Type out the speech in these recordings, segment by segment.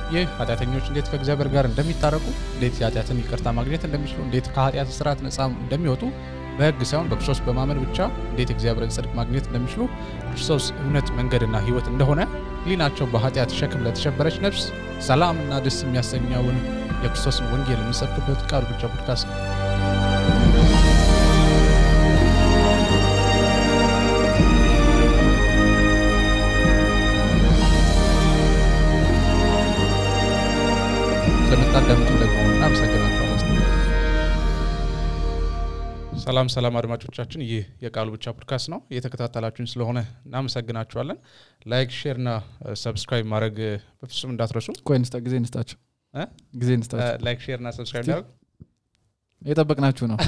ይህ ኃጢአተኞች እንዴት ከእግዚአብሔር ጋር እንደሚታረቁ፣ እንዴት የኃጢአትን ይቅርታ ማግኘት እንደሚችሉ፣ እንዴት ከኃጢአት ስርዓት ነፃ እንደሚወጡ በሕግ ሳይሆን በክርስቶስ በማመን ብቻ እንዴት እግዚአብሔርን ጽድቅ ማግኘት እንደሚችሉ ክርስቶስ እውነት መንገድና ሕይወት እንደሆነ ሕሊናቸው በኃጢአት ሸክም ለተሸበረች ነፍስ ሰላም እና ደስ የሚያሰኘውን የክርስቶስን ወንጌል የምንሰብክበት ቃሉ ብቻ ፖድካስት ነው። ስለምታዳምጡ ደግሞ እናመሰግናችኋለን። ሰላም ሰላም አድማጮቻችን፣ ይህ የቃሉ ብቻ ፖድካስት ነው። እየተከታተላችሁን ስለሆነ እናመሰግናችኋለን። ላይክ፣ ሼር እና ሰብስክራይብ ማድረግ በፍጹም እንዳትረሱ። ቆይ እንስጣ ጊዜ እንስጣቸው እ? ጊዜ እንስጣቸው ላይክ፣ ሼር እና ሰብስክራይብ እንዳደርግ የጠበቅናችሁ ነው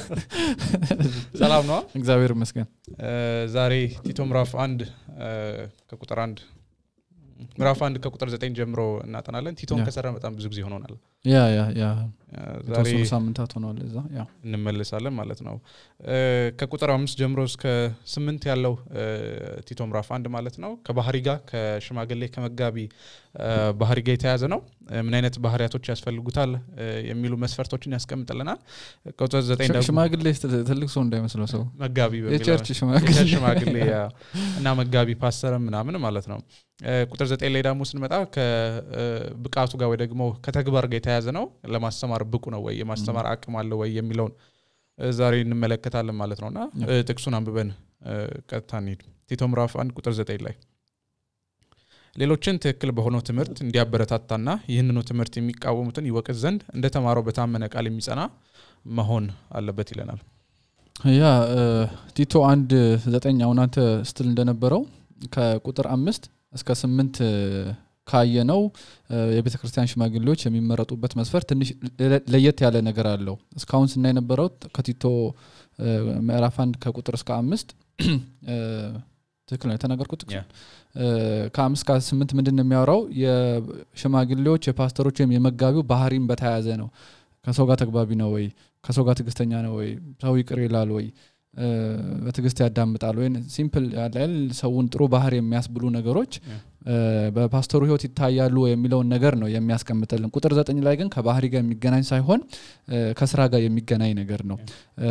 ሰላም ነው። እግዚአብሔር ይመስገን ዛሬ ቲቶ ምዕራፍ አንድ ከቁጥር አንድ ምዕራፍ አንድ ከቁጥር ዘጠኝ ጀምሮ እናጠናለን። ቲቶን ያ። ከሰራ በጣም ብዙ ጊዜ ሆኖናል። ያ ያ ያ ዛሬ የተወሰኑ ሳምንታት ሆነዋል እዛ ያ እንመልሳለን ማለት ነው። እ፣ ከቁጥር አምስት ጀምሮ እስከ ስምንት ያለው እ፣ ቲቶ ምዕራፍ አንድ ማለት ነው ከባህሪ ጋር ከሽማግሌ ከመጋቢ እ፣ ባህሪ ጋር የተያያዘ ነው። እ፣ ምን አይነት ባህሪያቶች ያስፈልጉታል እ፣ የሚሉ መስፈርቶችን ያስቀምጥልናል። ቁጥር ዘጠኝ ደግሞ ሽማግሌ ስትል ትልቅ ሰው እንዳይመስለው ሰው መጋቢ በሚለው የቸርች ሽማግሌ የቸርች ሽማግሌ ያ፣ እና መጋቢ ፓስተር ምናምን ማለት ነው። እ፣ ቁጥር ዘጠኝ ላይ ደግሞ ስንመጣ ከብቃቱ ጋር ወይ ደግሞ ከተግባር ጋር የተያያዘ ነው። ለማስተማር ብቁ ነው ወይ የማስተማር አቅም አለው ወይ የሚለውን እ፣ ዛሬ እንመለከታለን ማለት ነው እና እ፣ ጥቅሱን አንብበን እ፣ ቀጥታ እንሂድ። ቲቶ ምዕራፍ አንድ ቁጥር ዘጠኝ ላይ ሌሎችን ትክክል በሆነው ትምህርት እንዲያበረታታና ይህንኑ ትምህርት የሚቃወሙትን ይወቅስ ዘንድ እንደተማረው በታመነ ቃል የሚጸና መሆን አለበት ይለናል። ያ እ፣ ቲቶ አንድ ዘጠኝ አሁን አንተ ስትል እንደነበረው ከቁጥር አምስት እስከ ስምንት እ፣ ካየነው እ፣ የቤተ ክርስቲያን ሽማግሌዎች የሚመረጡበት መስፈር ትንሽ ለ- ለየት ያለ ነገር አለው። እስካሁን ስናይ የነበረው ከቲቶ እ፣ ምዕራፍ አንድ ከቁጥር እስከ አምስት እ፣ ትክክል ነው የተናገርኩት ያ። እ፣ ከአምስት ከስምንት ምንድን ነው የሚያወራው የሽማግሌዎች የፓስተሮች ወይም የመጋቢው ባህሪም በተያያዘ ነው ከሰው ጋር ተግባቢ ነው ወይ ከሰው ጋር ትዕግስተኛ ነው ወይ ሰው ይቅር ይላል ወይ እ፣ በትዕግስት ያዳምጣል ወይ ሲምፕል ያለ አይደል? ሰውን ጥሩ ባህር የሚያስብሉ ነገሮች ያ። እ፣ በፓስተሩ ህይወት ይታያሉ የሚለውን ነገር ነው የሚያስቀምጥልን ቁጥር ዘጠኝ ላይ ግን ከባህሪ ጋር የሚገናኝ ሳይሆን እ፣ ከስራ ጋር የሚገናኝ ነገር ነው እ፣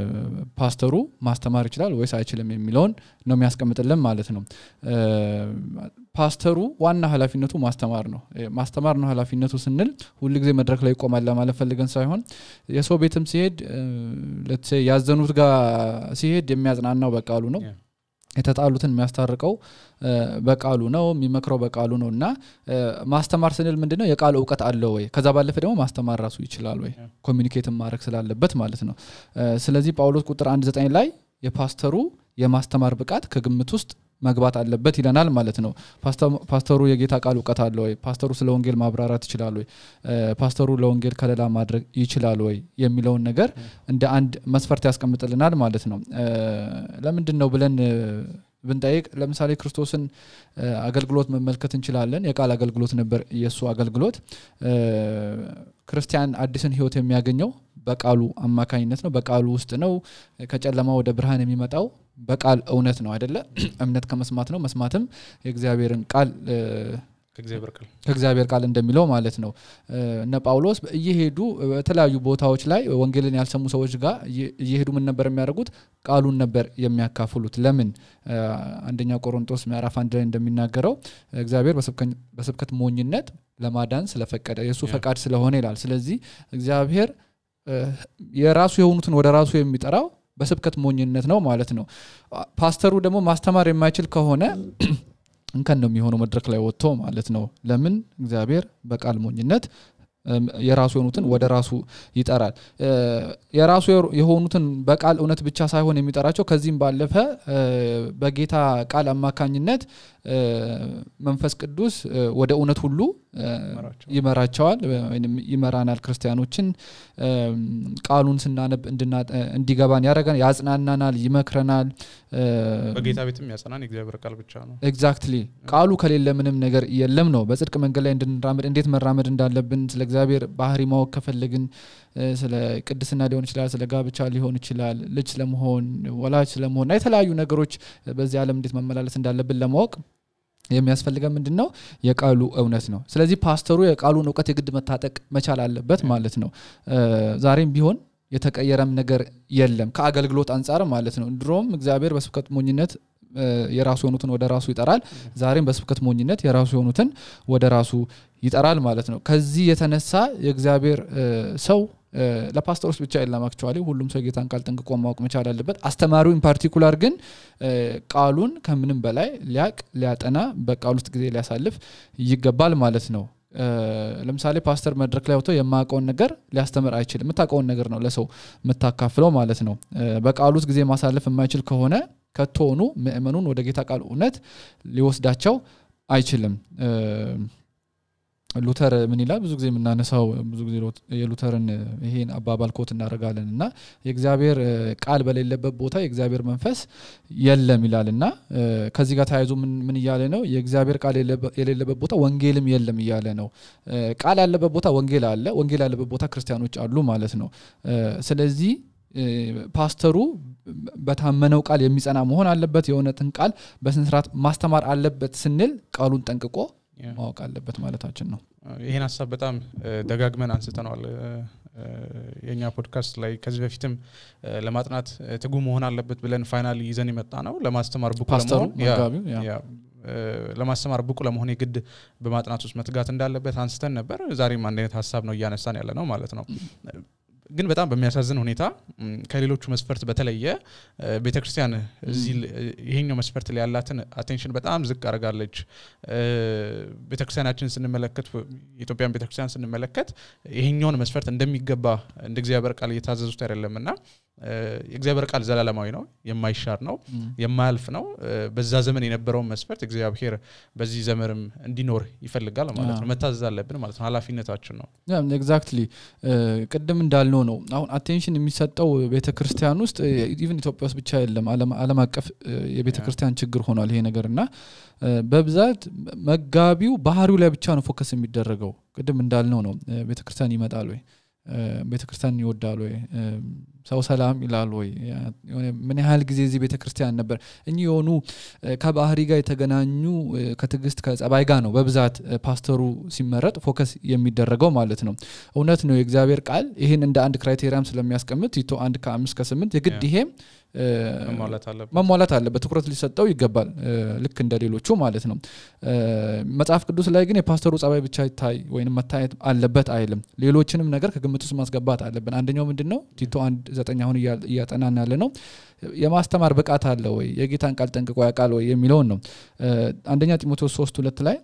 ፓስተሩ ማስተማር ይችላል ወይስ አይችልም የሚለውን ነው የሚያስቀምጥልን ማለት ነው እ፣ ፓስተሩ ዋና ኃላፊነቱ ማስተማር ነው እ፣ ማስተማር ነው ኃላፊነቱ ስንል ሁልጊዜ መድረክ ላይ ይቆማል ለማለት ፈልገን ሳይሆን የሰው ቤትም ሲሄድ ለትሴ ያዘኑት ጋር ሲሄድ የሚያጽናናው በቃሉ ነው ያ። የተጣሉትን የሚያስታርቀው እ፣ በቃሉ ነው የሚመክረው በቃሉ ነው እና እ፣ ማስተማር ስንል ምንድን ነው የቃል እውቀት አለው ወይ ከዛ ባለፈ ደግሞ ማስተማር ራሱ ይችላል ወይ ያ። ኮሚኒኬትን ማድረግ ስላለበት ማለት ነው እ፣ ስለዚህ ጳውሎስ ቁጥር አንድ ዘጠኝ ላይ የፓስተሩ የማስተማር ብቃት ከግምት ውስጥ መግባት አለበት ይለናል ማለት ነው ፓስተ- ፓስተሩ የጌታ ቃል እውቀት አለ ወይ ፓስተሩ ስለ ወንጌል ማብራራት ይችላል ወይ እ፣ ፓስተሩ ለወንጌል ከለላ ማድረግ ይችላል ወይ የሚለውን ነገር እንደ አንድ መስፈርት ያስቀምጥልናል ማለት ነው እ፣ ለምንድን ነው ብለን እ፣ ብንጠይቅ ለምሳሌ ክርስቶስን እ፣ አገልግሎት መመልከት እንችላለን የቃል አገልግሎት ነበር የእሱ አገልግሎት እ፣ ክርስቲያን አዲስን ህይወት የሚያገኘው በቃሉ አማካኝነት ነው በቃሉ ውስጥ ነው ከጨለማ ወደ ብርሃን የሚመጣው በቃል እውነት ነው አይደለ እምነት ከመስማት ነው መስማትም የእግዚአብሔርን ቃል እ፣ ከእግዚአብሔር ቃል ከእግዚአብሔር ቃል እንደሚለው ማለት ነው እ፣ እነ ጳውሎስ እየሄዱ በተለያዩ ቦታዎች ላይ ወንጌልን ያልሰሙ ሰዎች ጋር እየ- እየሄዱ ምን ነበር የሚያደርጉት ቃሉን ነበር የሚያካፍሉት ለምን እ፣ አንደኛ ቆሮንጦስ ምዕራፍ አንድ ላይ እንደሚናገረው እግዚአብሔር በስብከኝ- በስብከት ሞኝነት ለማዳን ስለፈቀደ የእሱ ያ። ፈቃድ ስለሆነ ይላል ስለዚህ እግዚአብሔር እ፣ የራሱ የሆኑትን ወደ ራሱ የሚጠራው በስብከት ሞኝነት ነው ማለት ነው ፓስተሩ ደግሞ ማስተማር የማይችል ከሆነ እንከን ነው የሚሆነው መድረክ ላይ ወጥቶ ማለት ነው ለምን እግዚአብሔር በቃል ሞኝነት እም፣ የራሱ የሆኑትን ወደ ራሱ ይጠራል እ፣ የራሱ የሆኑትን በቃል እውነት ብቻ ሳይሆን የሚጠራቸው ከዚህም ባለፈ እ፣ በጌታ ቃል አማካኝነት እ፣ መንፈስ ቅዱስ እ፣ ወደ እውነት ሁሉ እ፣ ይመራቸዋል። ይመራቸዋል ወይም ይመራናል ክርስቲያኖችን እም፣ ቃሉን ስናነብ እንድና- እንዲገባን ያደረገን ያጽናናናል ይመክረናል እ፣ በጌታ ቤትም ያጸናን የእግዚአብሔር ቃል ብቻ ነው። ኤግዛክትሊ ቃሉ ከሌለ ምንም ነገር የለም ነው በጽድቅ መንገድ ላይ እንድንራመድ እንዴት መራመድ እንዳለብን ስለ እግዚአብሔር ባህሪ ማወቅ ከፈለግን እ፣ ስለ ቅድስና ሊሆን ይችላል ስለ ጋብቻ ሊሆን ይችላል ልጅ ስለመሆን ወላጅ ስለመሆን እና የተለያዩ ነገሮች በዚህ ዓለም እንዴት መመላለስ እንዳለብን ለማወቅ የሚያስፈልገን ምንድን ነው የቃሉ እውነት ነው ስለዚህ ፓስተሩ የቃሉን እውቀት የግድ መታጠቅ መቻል አለበት ማለት ነው እ፣ ዛሬም ቢሆን የተቀየረም ነገር የለም ከአገልግሎት አንጻር ማለት ነው ድሮም እግዚአብሔር በስብከት ሞኝነት እ፣ የራሱ የሆኑትን ወደ ራሱ ይጠራል ዛሬም በስብከት ሞኝነት የራሱ የሆኑትን ወደ ራሱ ይጠራል ማለት ነው ከዚህ የተነሳ የእግዚአብሔር እ፣ ሰው እ፣ ለፓስተሮች ብቻ የለም አክቹዋሊ ሁሉም ሰው የጌታን ቃል ጠንቅቆ ማወቅ መቻል አለበት አስተማሪው ኢን ፓርቲኩላር ግን እ፣ ቃሉን ከምንም በላይ ሊያቅ ሊያጠና በቃል ውስጥ ጊዜ ሊያሳልፍ ይገባል ማለት ነው እ፣ ለምሳሌ ፓስተር መድረክ ላይ ወጥቶ የማያውቀውን ነገር ሊያስተምር አይችልም የምታውቀውን ነገር ነው ለሰው የምታካፍለው ማለት ነው እ፣ በቃሉ ውስጥ ጊዜ ማሳለፍ የማይችል ከሆነ ከቶሆኑ ምእመኑን ወደ ጌታ ቃል እውነት ሊወስዳቸው አይችልም እ፣ ሉተር ምን ይላል ብዙ ጊዜ የምናነሳው ብዙ ጊዜ ሎት- የሉተርን እ፣ ይሄን አባባል ኮት እናደርጋለን እና የእግዚአብሔር እ፣ ቃል በሌለበት ቦታ የእግዚአብሔር መንፈስ የለም ይላል እና እ፣ ከዚህ ጋር ተያይዞ ምን ምን እያለ ነው የእግዚአብሔር ቃል የሌለበ- የሌለበት ቦታ ወንጌልም የለም እያለ ነው እ፣ ቃል ያለበት ቦታ ወንጌል አለ ወንጌል ያለበት ቦታ ክርስቲያኖች አሉ ማለት ነው እ፣ ስለዚህ እ፣ ፓስተሩ በታመነው ቃል የሚጸና መሆን አለበት የእውነትን ቃል በስነስርዓት ማስተማር አለበት ስንል ቃሉን ጠንቅቆ ያ። ማወቅ አለበት ማለታችን ነው ይህን ሀሳብ በጣም እ፣ ደጋግመን አንስተነዋል እ፣ እ፣ የእኛ ፖድካስት ላይ ከዚህ በፊትም እ፣ ለማጥናት እ፣ ትጉ መሆን አለበት ብለን ፋይናሊ ይዘን የመጣ ነው ለማስተማር ብቁ ፓስተሩ ለመሆን ያ፣ መጋቢው ያ። ያ፣ እ፣ ለማስተማር ብቁ ለመሆን የግድ በማጥናት ውስጥ መትጋት እንዳለበት አንስተን ነበር ዛሬም አንድ አይነት ሀሳብ ነው እያነሳን ያለ ነው ማለት ነው ግን በጣም በሚያሳዝን ሁኔታ ም፣ ከሌሎቹ መስፈርት በተለየ እ፣ ቤተክርስቲያን እዚህ ል- ይሄኛው መስፈርት ላይ ያላትን አቴንሽን በጣም ዝቅ አድርጋለች እ፣ ቤተክርስቲያናችን ስንመለከት የኢትዮጵያን ቤተክርስቲያን ስንመለከት ይሄኛውን መስፈርት እንደሚገባ እንደ እግዚአብሔር ቃል እየታዘዙት አይደለም እና እ፣ የእግዚአብሔር ቃል ዘላለማዊ ነው የማይሻር ነው ም። የማያልፍ ነው እ፣ በዛ ዘመን የነበረውን መስፈርት እግዚአብሔር በዚህ ዘመንም እንዲኖር ይፈልጋል ማለት ነው መታዘዝ አለብን ማለት ነው ኃላፊነታችን ነው ኤግዛክትሊ ቅድም እንዳልነው ነው አሁን አቴንሽን የሚሰጠው ቤተ ክርስቲያን ውስጥ ኢቨን ኢትዮጵያ ውስጥ ብቻ የለም ዓለም- ዓለም አቀፍ እ፣ የቤተ ያ። ክርስቲያን ችግር ሆኗል ይሄ ነገር እና እ፣ በብዛት መጋቢው ባህሪው ላይ ብቻ ነው ፎከስ የሚደረገው ቅድም እንዳልነው ነው እ፣ ቤተ ክርስቲያን ይመጣል ወይ እ፣ ቤተ ክርስቲያን ይወዳል ወይ እ፣ ሰው ሰላም ይላል ወይ ያ- የሆነ ምን ያህል ጊዜ እዚህ ቤተ ክርስቲያን ነበር እኚህ የሆኑ እ፣ ከባህሪ ጋር የተገናኙ እ፣ ከትዕግስት ከጸባይ ጋር ነው በብዛት እ፣ ፓስተሩ ሲመረጥ ፎከስ የሚደረገው ማለት ነው እውነት ነው የእግዚአብሔር ቃል ይህን እንደ አንድ ክራይቴሪያም ስለሚያስቀምጥ ቲቶ አንድ ከአምስት ከስምንት የግድ ያ። ይሄም እ፣ መሟላት አለበት መሟላት አለበት ትኩረት ሊሰጠው ይገባል እ፣ ልክ እንደ ሌሎቹ ማለት ነው እ፣ መጽሐፍ ቅዱስ ላይ ግን የፓስተሩ ጸባይ ብቻ ይታይ ወይም መታየት አለበት አይልም ሌሎችንም ነገር ከግምት ውስጥ ማስገባት አለብን አንደኛው ምንድን ነው ቲቶ አንድ ዘጠኝ አሁን እያ- እያጠናን ያለ ነው የማስተማር ብቃት አለ ወይ የጌታን ቃል ጠንቅቆ ያውቃል ወይ የሚለውን ነው እ፣ አንደኛ ጢሞቴዎስ ሶስት ሁለት ላይ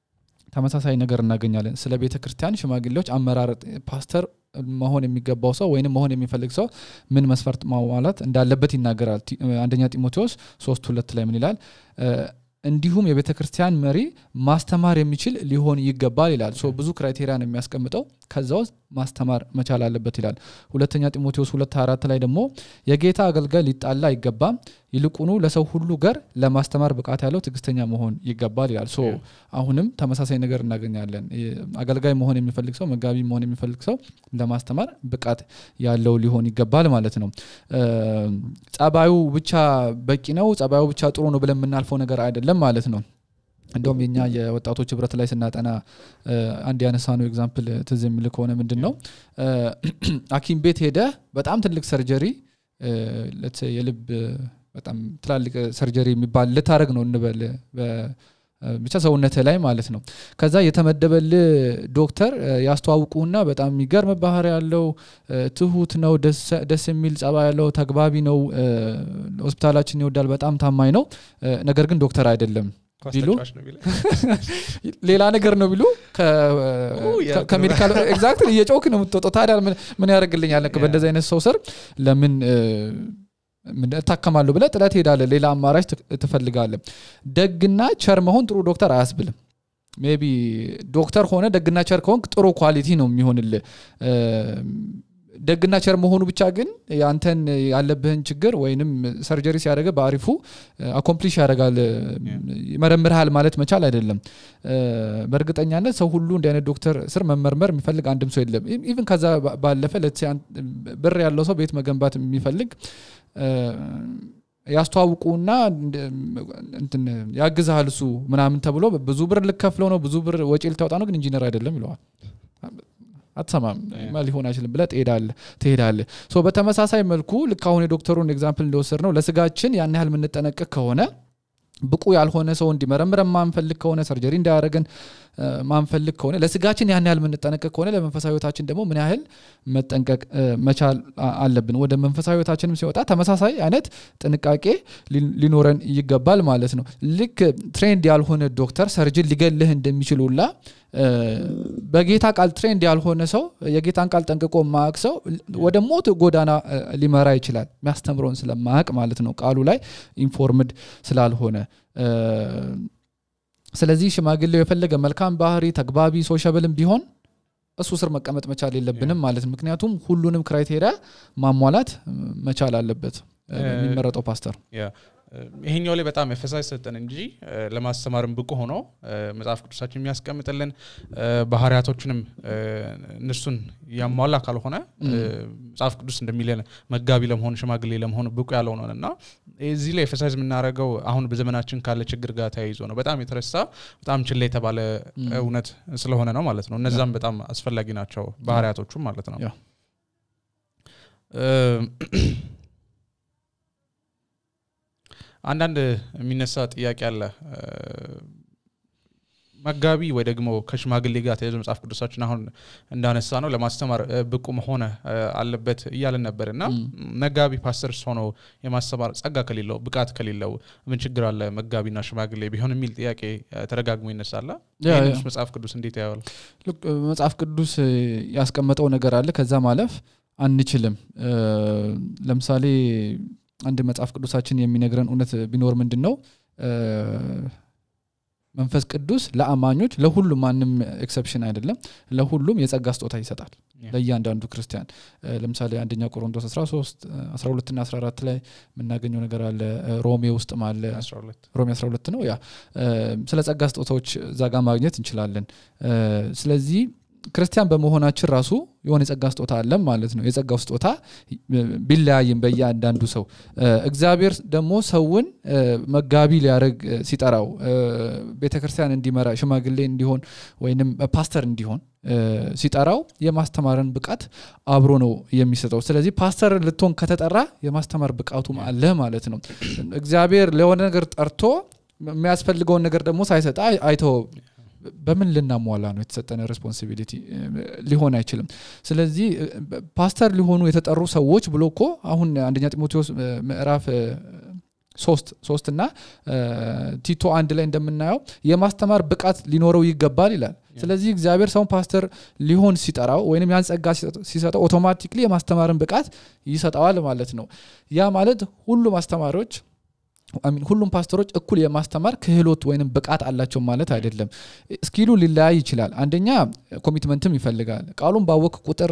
ተመሳሳይ ነገር እናገኛለን ስለ ቤተ ክርስቲያን ሽማግሌዎች አመራረጥ ፓስተር መሆን የሚገባው ሰው ወይንም መሆን የሚፈልግ ሰው ምን መስፈርት ማሟላት እንዳለበት ይናገራል ቲ- አንደኛ ጢሞቴዎስ ሶስት ሁለት ላይ ምን ይላል እ፣ እንዲሁም የቤተ ክርስቲያን መሪ ማስተማር የሚችል ሊሆን ይገባል ይላል ሶ ብዙ ክራይቴሪያ ነው የሚያስቀምጠው ከዛ ውስጥ ማስተማር መቻል አለበት ይላል ሁለተኛ ጢሞቴዎስ ሁለት አራት ላይ ደግሞ የጌታ አገልጋይ ሊጣላ አይገባም ይልቁኑ ለሰው ሁሉ ገር ለማስተማር ብቃት ያለው ትዕግስተኛ መሆን ይገባል ይላል ሶ Yeah. አሁንም ተመሳሳይ ነገር እናገኛለን የ- አገልጋይ መሆን የሚፈልግ ሰው መጋቢ መሆን የሚፈልግ ሰው ለማስተማር ብቃት ያለው ሊሆን ይገባል ማለት ነው እ፣ ጸባዩ ብቻ በቂ ነው ጸባዩ ብቻ ጥሩ ነው ብለን የምናልፈው ነገር አይደለም ማለት ነው እንደውም የኛ የወጣቶች ህብረት ላይ ስናጠና እ፣ አንድ ያነሳ ነው ኤግዛምፕል ትዝ የሚል ከሆነ ምንድን ነው እ፣ ሐኪም ቤት ሄደ በጣም ትልቅ ሰርጀሪ እ፣ let's say የልብ በጣም ትላልቅ ሰርጀሪ የሚባል ልታደረግ ነው እንበል በ- ብቻ ሰውነት ላይ ማለት ነው ከዛ የተመደበል ዶክተር እ፣ ያስተዋውቁና በጣም የሚገርም ባህሪ ያለው እ፣ ትሁት ነው ደስ- ደስ የሚል ጸባ ያለው ተግባቢ ነው እ፣ ሆስፒታላችን ይወዳል በጣም ታማኝ ነው እ፣ ነገር ግን ዶክተር አይደለም ኳስ ቢሉ? ተጫዋች ነው ቢለኝ። ሌላ ነገር ነው ቢሉ ኡ፣ ያ ጥሩ። ከሜዲካል ኤግዛክት እየጮክ ነው የምትወጣው ታዲያ ምን- ምን ያደርግልኛል ያ። በእንደዚህ አይነት ሰው ስር ለምን እ፣ ምን እታከማለሁ ብለህ ጥለህ ትሄዳለህ ሌላ አማራጭ ት- ትፈልጋለህ ደግና ቸር መሆን ጥሩ ዶክተር አያስብልም ሜቢ ዶክተር ሆነ ደግና ቸር ከሆንክ ጥሩ ኳሊቲ ነው የሚሆንልህ እ፣ ደግና ቸር መሆኑ ብቻ ግን ያንተን ያለብህን ችግር ወይንም ሰርጀሪ ሲያደርገ በአሪፉ አኮምፕሊሽ ያደርጋል ይመረምርሃል ማለት መቻል አይደለም እ፣ በእርግጠኛነት ሰው ሁሉ እንዲህ አይነት ዶክተር ስር መመርመር የሚፈልግ አንድም ሰው የለም ኢቭን ከዛ ባ- ባለፈ let's say አንተ- ብር ያለው ሰው ቤት መገንባት የሚፈልግ እ፣ ያስተዋውቁና እንደ- እንትን ያግዝሃል እሱ ምናምን ተብሎ ብዙ ብር ልከፍለው ነው ብዙ ብር ወጪ ልታወጣ ነው ግን ኢንጂነር አይደለም ይለዋል አትሰማም ማ ሊሆን አይችልም ብለህ ትሄዳለህ ትሄዳለህ ሶ በተመሳሳይ መልኩ ልክ አሁን የዶክተሩን ኤግዛምፕል እንደወሰድ ነው ለስጋችን ያን ያህል የምንጠነቀቅ ከሆነ ብቁ ያልሆነ ሰው እንዲመረምረን ማንፈልግ ከሆነ ሰርጀሪ እንዳያደረገን ማንፈልግ ከሆነ ለስጋችን ያን ያህል የምንጠነቀቅ ከሆነ ለመንፈሳዊ ህይወታችን ደግሞ ምን ያህል መጠንቀቅ እ፣ መቻል አ- አለብን ወደ መንፈሳዊ ህይወታችንም ሲወጣ ተመሳሳይ አይነት ጥንቃቄ ሊ- ሊኖረን ይገባል ማለት ነው ልክ ትሬንድ ያልሆነ ዶክተር ሰርጅን ሊገልህ እንደሚችል ሁላ እ፣ በጌታ ቃል ትሬንድ ያልሆነ ሰው የጌታን ቃል ጠንቅቆ ማያቅ ሰው ወደ ሞት ጎዳና እ፣ ሊመራ ይችላል የሚያስተምረውን ስለማያቅ ማለት ነው ቃሉ ላይ ኢንፎርምድ ስላልሆነ እ፣ ስለዚህ ሽማግሌው የፈለገ መልካም ባህሪ ተግባቢ ሶሻብልም ቢሆን እሱ ስር መቀመጥ መቻል የለብንም ማለት ነው ምክንያቱም ሁሉንም ክራይቴሪያ ማሟላት እ፣ መቻል አለበት እ፣ እ፣ የሚመረጠው ፓስተር ያ እ፣ ይሄኛው ላይ በጣም ኤፈሳይዝ ሰጠን እንጂ እ፣ ለማስተማርም ብቁ ሆኖ እ፣ መጽሐፍ ቅዱሳችን የሚያስቀምጥልን እ፣ ባህሪያቶችንም እ፣ እነሱን ያሟላ ካልሆነ እ፣ መጽሐፍ ቅዱስ እንደሚለን መጋቢ ለመሆን ሽማግሌ ለመሆን ብቁ ያልሆነን እና እዚህ ላይ ኤፈሳይዝ የምናደርገው አሁን በዘመናችን ካለ ችግር ጋር ተያይዞ ነው በጣም የተረሳ በጣም ችላ የተባለ እውነት ስለሆነ ነው ማለት ነው እነዛም በጣም አስፈላጊ ናቸው ባህሪያቶቹም ማለት ነው ያ። እ፣ አንዳንድ የሚነሳ ጥያቄ አለ እ፣ መጋቢ ወይ ደግሞ ከሽማግሌ ጋር ተያይዞ መጽሐፍ ቅዱሳችን አሁን እንዳነሳ ነው ለማስተማር እ፣ ብቁ መሆን እ፣ አለበት እያለን ነበር እና መጋቢ ፓስተር ሆኖ የማስተማር ጸጋ ከሌለው ብቃት ከሌለው ምን ችግር አለ መጋቢና ሽማግሌ ቢሆን የሚል ጥያቄ እ፣ ተደጋግሞ ይነሳላ ያ፣ ይህንስ ያ። መጽሐፍ ቅዱስ እንዴት ያየዋል ልክ መጽሐፍ ቅዱስ እ፣ ያስቀመጠው ነገር አለ ከዛ ማለፍ አንችልም እ፣ ለምሳሌ አንድ መጽሐፍ ቅዱሳችን የሚነግረን እውነት ቢኖር ምንድን ነው እ፣ መንፈስ ቅዱስ ለአማኞች ለሁሉም ማንም ኤክሰፕሽን አይደለም ለሁሉም የጸጋ ስጦታ ይሰጣል ያ። ለእያንዳንዱ ክርስቲያን እ፣ ለምሳሌ አንደኛ ቆሮንቶስ 13 እ፣ 12 ና 14 ላይ የምናገኘው ነገር አለ እ፣ ሮሜ ውስጥም አለ 12 ሮሜ 12 ነው ያ እ፣ ስለ ጸጋ ስጦታዎች እዛ ጋር ማግኘት እንችላለን እ፣ ስለዚህ ክርስቲያን በመሆናችን ራሱ የሆነ የጸጋ ስጦታ አለን ማለት ነው የጸጋው ስጦታ እ፣ ቢለያይም በየአንዳንዱ ሰው እ፣ እግዚአብሔር ደግሞ ሰውን እ፣ መጋቢ ሊያደርግ እ፣ ሲጠራው ቤተ ክርስቲያን እንዲመራ ሽማግሌ እንዲሆን ወይንም ፓስተር እንዲሆን እ፣ ሲጠራው የማስተማርን ብቃት አብሮ ነው የሚሰጠው ስለዚህ ፓስተር ልትሆን ከተጠራ የማስተማር ብቃቱም አለ ማለት ነው እግዚአብሔር ለሆነ ነገር ጠርቶ የሚያስፈልገውን ነገር ደግሞ ሳይሰጣ አይ- አይተወው በምን ልናሟላ ነው የተሰጠነ ሬስፖንሲቢሊቲ ሊሆን አይችልም ስለዚህ እ፣ ፓስተር ሊሆኑ የተጠሩ ሰዎች ብሎ እኮ አሁን አንደኛ ጢሞቴዎስ እ፣ ምዕራፍ እ፣ ሶስት ሶስት እና እ፣ ቲቶ አንድ ላይ እንደምናየው የማስተማር ብቃት ሊኖረው ይገባል ይላል ስለዚህ እግዚአብሔር ሰውን ፓስተር ሊሆን ሲጠራው ወይም ያን ጸጋ ሲሰጥ- ሲሰጠው ኦቶማቲክሊ የማስተማርን ብቃት ይሰጠዋል ማለት ነው ያ ማለት ሁሉም አስተማሪዎች አሚን ሁሉም ፓስተሮች እኩል የማስተማር ክህሎት ወይም ብቃት አላቸው ማለት አይደለም ስኪሉ ሊለያይ ይችላል አንደኛ ኮሚትመንትም ይፈልጋል ቃሉን ባወቅ ቁጥር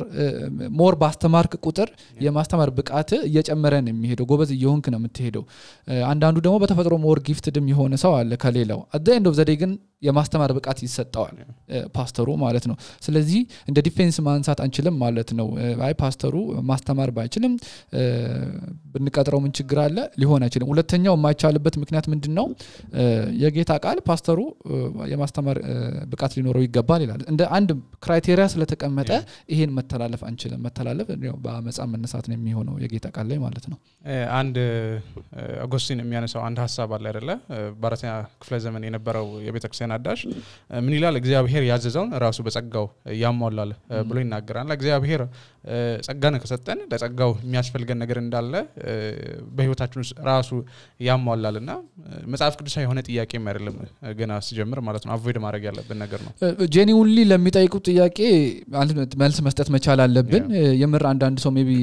ሞር ባስተማርክ ቁጥር የማስተማር ብቃት እየጨመረ ነው የሚሄደው ጎበዝ እየሆንክ ነው የምትሄደው እ፣ አንዳንዱ ደግሞ በተፈጥሮ ሞር ጊፍትድም የሆነ ሰው አለ ከሌላው አደ ኤንድ ኦፍ ዘዴ ግን የማስተማር ብቃት ይሰጠዋል እ፣ ፓስተሩ ማለት ነው ስለዚህ እንደ ዲፌንስ ማንሳት አንችልም ማለት ነው እ፣ አይ ፓስተሩ ማስተማር ባይችልም እ፣ ብንቀጥረው ምን ችግር አለ ሊሆን አይችልም ሁለተኛው የማይቻልበት ምክንያት ምንድን ነው እ፣ የጌታ ቃል ፓስተሩ እ፣ የማስተማር እ፣ ብቃት ሊኖረው ይገባል ይላል እንደ አንድ ክራይቴሪያ ስለተቀመጠ ይሄን መተላለፍ አንችልም መተላለፍ ያው በአመፃ መነሳት ነው የሚሆነው የጌታ ቃል ላይ ማለት ነው እ፣ አንድ እ፣ አጎስቲን የሚያነሳው አንድ ሀሳብ አለ አይደለ እ፣ በአራተኛ ክፍለ ዘመን የነበረው የቤተክርስቲያን አዳሽ እ፣ ምን ይላል እግዚአብሔር ያዘዘውን ራሱ በጸጋው ያሟላል እ፣ ብሎ ይናገራል እግዚአብሔር እ፣ ጸጋን ከሰጠን ለጸጋው የሚያስፈልገን ነገር እንዳለ እ፣ በህይወታችን ውስጥ ራሱ ያሟላል እና እ፣ መጽሐፍ ቅዱሳዊ የሆነ ጥያቄም አይደለም እ፣ ገና ሲጀምር ማለት ነው አቮይድ ማድረግ ያለብን ነገር ነው ጄኒውንሊ ለሚጠይቁት ጥያቄ አንድ መልስ መስጠት መቻል አለብን እ፣ የምር አንዳንድ ሰው ሜቢ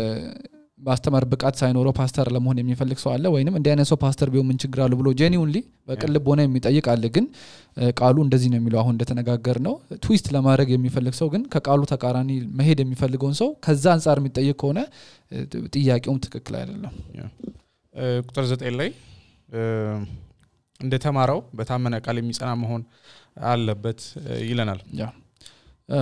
ማስተማር ብቃት ሳይኖረው ፓስተር ለመሆን የሚፈልግ ሰው አለ ወይንም እንዲህ አይነት ሰው ፓስተር ቢሆን ምን ችግር አለው ብሎ ጄኒውንሊ በቅን ልብ ሆነ የሚጠይቅ አለ ግን እ፣ ቃሉ እንደዚህ ነው የሚለው አሁን እንደተነጋገር ነው ትዊስት ለማድረግ የሚፈልግ ሰው ግን ከቃሉ ተቃራኒ መሄድ የሚፈልገውን ሰው ከዛ አንጻር የሚጠይቅ ከሆነ እ፣ ጥያቄውም ትክክል አይደለም እ፣ ቁጥር ዘጠኝ ላይ እ፣ እንደተማረው በታመነ ቃል የሚጸና መሆን አለበት እ፣ ይለናል ያ እ፣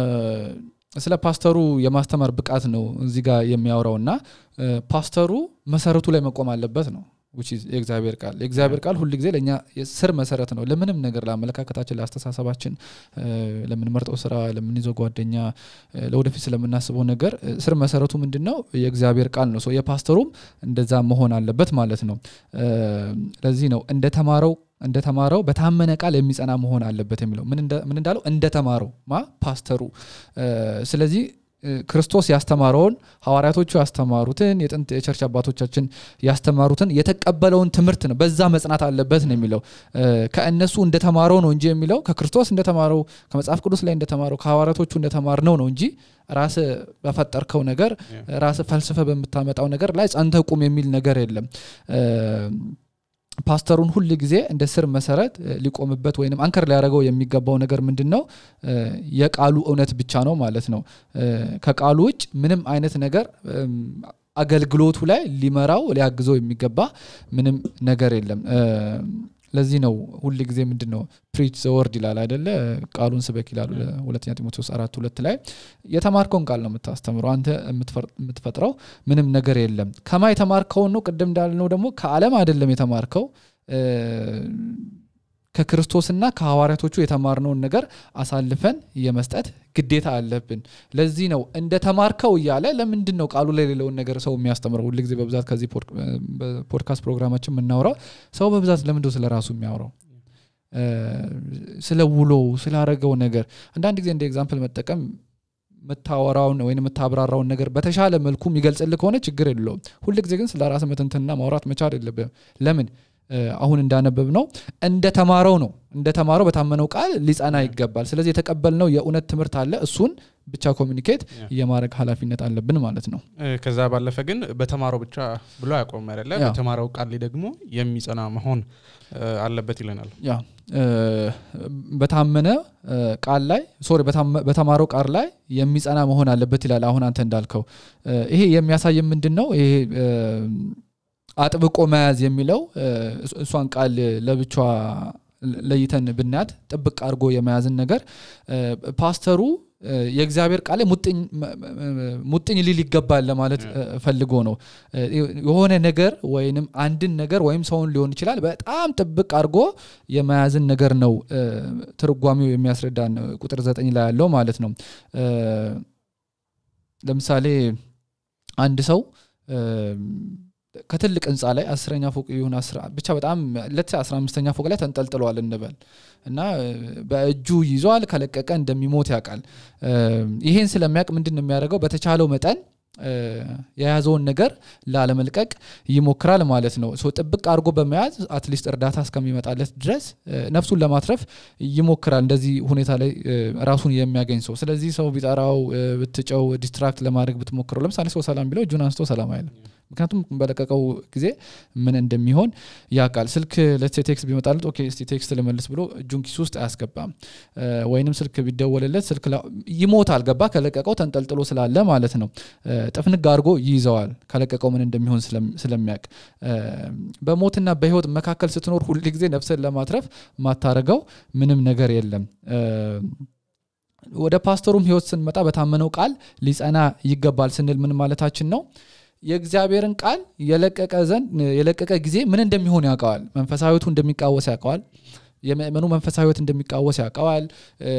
ስለ ፓስተሩ የማስተማር ብቃት ነው እዚህ ጋር የሚያወራው እና እ፣ ፓስተሩ መሰረቱ ላይ መቆም አለበት ነው which is የእግዚአብሔር ቃል የእግዚአብሔር ቃል ሁል ጊዜ ለእኛ ስር መሰረት ነው ለምንም ነገር ለአመለካከታችን ለአስተሳሰባችን እ፣ ለምንመርጠው ስራ ለምንይዘው ጓደኛ እ፣ ለወደፊት ስለምናስበው ነገር እ፣ ስር መሰረቱ ምንድን ነው የእግዚአብሔር ቃል ነው ሰው የፓስተሩም እንደዛ መሆን አለበት ማለት ነው እ፣ ለዚህ ነው እንደተማረው እንደተማረው በታመነ ቃል የሚጸና መሆን አለበት የሚለው ምን እንደ- ምን እንዳለው እንደተማረው ማ ፓስተሩ እ፣ ስለዚህ እ፣ ክርስቶስ ያስተማረውን ሐዋርያቶቹ ያስተማሩትን የጥንት የቸርች አባቶቻችን ያስተማሩትን የተቀበለውን ትምህርት ነው በዛ መጽናት አለበት ነው የሚለው እ፣ ከእነሱ እንደተማረው ነው እንጂ የሚለው ከክርስቶስ እንደተማረው ከመጽሐፍ ቅዱስ ላይ እንደተማረው ከሐዋርያቶቹ እንደተማርነው ነው እንጂ ራስ በፈጠርከው ነገር ራስ ፈልስፈ በምታመጣው ነገር ላይ ጸንተ ቁም የሚል ነገር የለም እ፣ ፓስተሩን ሁል ጊዜ እንደ ስር መሰረት እ፣ ሊቆምበት ወይም አንከር ሊያደርገው የሚገባው ነገር ምንድን ነው እ፣ የቃሉ እውነት ብቻ ነው ማለት ነው እ፣ ከቃሉ ውጭ ምንም አይነት ነገር እም፣ አገልግሎቱ ላይ ሊመራው ሊያግዘው የሚገባ ምንም ነገር የለም እ፣ ለዚህ ነው ሁል ጊዜ ምንድን ነው ፕሪች ዘወርድ ይላል አይደለ ቃሉን ስበክ ይላሉ ሁለተኛ ጢሞቴዎስ አራት ሁለት ላይ የተማርከውን ቃል ነው የምታስተምረው አንተ የምትፈር- የምትፈጥረው ምንም ነገር የለም ከማ የተማርከውን ነው ቅድም እንዳልነው ደግሞ ከአለም አይደለም የተማርከው እ፣ ከክርስቶስና ከሐዋርያቶቹ የተማርነውን ነገር አሳልፈን የመስጠት ግዴታ አለብን ለዚህ ነው እንደ ተማርከው እያለ ለምንድን ነው ቃሉ ላይ የሌለውን ነገር ሰው የሚያስተምረው ሁል ጊዜ በብዛት ከዚህ ፖድ- በፖድካስት ፕሮግራማችን የምናውራው ሰው በብዛት ለምንድነው ስለ ራሱ የሚያወራው እ፣ ስለ ውሎው ስላረገው ነገር አንዳንድ ጊዜ እንደ ኤግዛምፕል መጠቀም የምታወራውን ወይም የምታብራራውን ነገር በተሻለ መልኩ የሚገልጽልህ ከሆነ ችግር የለውም ሁል ጊዜ ግን ስለ ራስ መተንተንና ማውራት መቻል የለብም ለምን እ፣ አሁን እንዳነበብ ነው እንደተማረው ነው እንደተማረው በታመነው ቃል ሊጸና ይገባል ስለዚህ የተቀበልነው የእውነት ትምህርት አለ እሱን ብቻ ኮሚኒኬት ያ። የማድረግ ኃላፊነት አለብን ማለት ነው እ፣ ከዛ ባለፈ ግን በተማረው ብቻ ብሎ አያቆም አይደለ ያ። በተማረው ቃል ላይ ደግሞ የሚጸና መሆን እ፣ አለበት ይለናል ያ እ፣ በታመነ እ፣ ቃል ላይ ሶሪ በታመ- በተማረው ቃል ላይ የሚጸና መሆን አለበት ይላል አሁን አንተ እንዳልከው እ፣ ይሄ የሚያሳይ ምንድን ነው ይሄ እ፣ አጥብቆ መያዝ የሚለው እ፣ እሷ- እሷን ቃል ለብቻ ለይተን ብናያት ጥብቅ አድርጎ የመያዝን ነገር እ፣ ፓስተሩ እ፣ የእግዚአብሔር ቃል ላይ ሙጥኝ መ- መ- ሙጥኝ ሊል ይገባል ለማለት እ፣ ፈልጎ ነው እ፣ የሆነ ነገር ወይንም አንድን ነገር ወይም ሰውን ሊሆን ይችላል በጣም ጥብቅ አድርጎ የመያዝን ነገር ነው እ፣ ትርጓሜው የሚያስረዳን እ፣ ቁጥር ዘጠኝ ላይ ያለው ማለት ነው እ፣ ለምሳሌ አንድ ሰው እ፣ ከትልቅ ህንፃ ላይ አስረኛ ፎቅ ይሁን አስራ ብቻ በጣም ለት አስራ አምስተኛ ፎቅ ላይ ተንጠልጥሏል እንበል እና እ፣ በእጁ ይዟል ከለቀቀ እንደሚሞት ያውቃል እ፣ ይሄን ስለሚያውቅ ምንድን ነው የሚያደርገው በተቻለው መጠን እ፣ የያዘውን ነገር ላለመልቀቅ ይሞክራል ማለት ነው ሶ ጥብቅ አድርጎ በመያዝ አትሊስት እርዳታ እስከሚመጣለት ድረስ እ፣ ነፍሱን ለማትረፍ ይሞክራል እንደዚህ ሁኔታ ላይ እ፣ ራሱን የሚያገኝ ሰው ስለዚህ ሰው ቢጠራው እ፣ ብትጨው ዲስትራክት ለማድረግ ብትሞክረው ለምሳሌ ሰው ሰላም ቢለው እጁን አንስቶ ሰላም አይልም ምክንያቱም በለቀቀው ጊዜ ምን እንደሚሆን ያውቃል ስልክ ለሴ ቴክስት ቢመጣለት ኦኬ እስቲ ቴክስት ልመልስ ብሎ እጁን ኪሱ ውስጥ አያስገባም እ፣ ወይንም ስልክ ቢደወልለት ስልክ ላ- ይሞታል ገባ ከለቀቀው ተንጠልጥሎ ስላለ ማለት ነው እ፣ ጥፍንግ አድርጎ ይይዘዋል ከለቀቀው ምን እንደሚሆን ስለም- ስለሚያውቅ እ፣ በሞትና በህይወት መካከል ስትኖር ሁል ጊዜ ነፍስን ለማትረፍ ማታረገው ምንም ነገር የለም እ፣ ወደ ፓስተሩም ህይወት ስንመጣ በታመነው ቃል ሊጸና ይገባል ስንል ምን ማለታችን ነው የእግዚአብሔርን ቃል የለቀቀ ዘንድ የለቀቀ ጊዜ ምን እንደሚሆን ያውቀዋል መንፈሳዊቱ እንደሚቃወስ ያውቀዋል የምእመኑ መንፈሳዊ ህይወት እንደሚቃወስ ያውቀዋል እ፣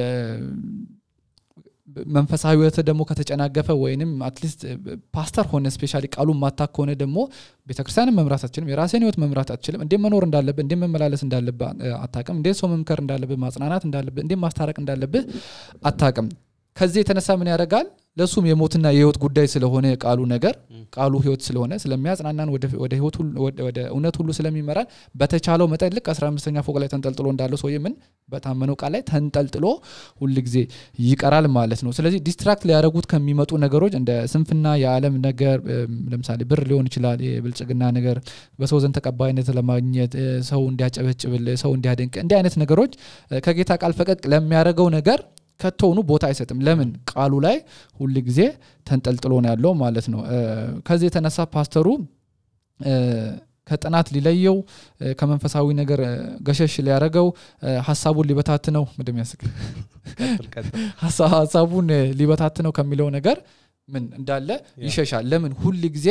መንፈሳዊ ህይወት ደግሞ ከተጨናገፈ ወይንም አትሊስት ፓስተር ሆነ ስፔሻሊ ቃሉን ማታክ ከሆነ ደግሞ ቤተክርስቲያንን መምራት አትችልም የራስን ህይወት መምራት አትችልም እንዴት መኖር እንዳለብህ እንዴት መመላለስ እንዳለብህ እ፣ አታቅም እንዴት ሰው መምከር እንዳለብህ ማጽናናት እንዳለብህ እንዴት ማስታረቅ እንዳለብህ አታቅም ከዚህ የተነሳ ምን ያደርጋል ለእሱም የሞትና የህይወት ጉዳይ ስለሆነ የቃሉ ነገር ቃሉ ህይወት ስለሆነ ስለሚያጽናናን ወደ ወደ ህይወት ሁሉ- ወደ- ወደ እውነት ሁሉ ስለሚመራን በተቻለው መጠን ልክ 15ኛ ፎቅ ላይ ተንጠልጥሎ እንዳለው ሰውዬ ምን በታመነው ቃል ላይ ተንጠልጥሎ ሁል ጊዜ ይቀራል ማለት ነው ስለዚህ ዲስትራክት ሊያደረጉት ከሚመጡ ነገሮች እንደ ስንፍና የዓለም ነገር እም፣ ለምሳሌ ብር ሊሆን ይችላል የብልጽግና ነገር በሰው ዘንድ ተቀባይነት ለማግኘት እ፣ ሰው እንዲያጨበጭብል ሰው እንዲያደንቅ እንዲህ አይነት ነገሮች እ፣ ከጌታ ቃል ፈቀቅ ለሚያደርገው ነገር ከቶውኑ ቦታ አይሰጥም ለምን ቃሉ ላይ ሁል ጊዜ ተንጠልጥሎ ነው ያለው ማለት ነው እ፣ ከዚህ የተነሳ ፓስተሩ እ፣ ከጥናት ሊለየው እ፣ ከመንፈሳዊ ነገር እ፣ ገሸሽ ሊያደረገው ሀሳቡን ሊበታትነው እንደሚያስቅ ቀጥል ቀጥል ሀሳቡን እ፣ ሊበታትነው ከሚለው ነገር ምን እንዳለ ያ። ይሸሻል ለምን ሁል ጊዜ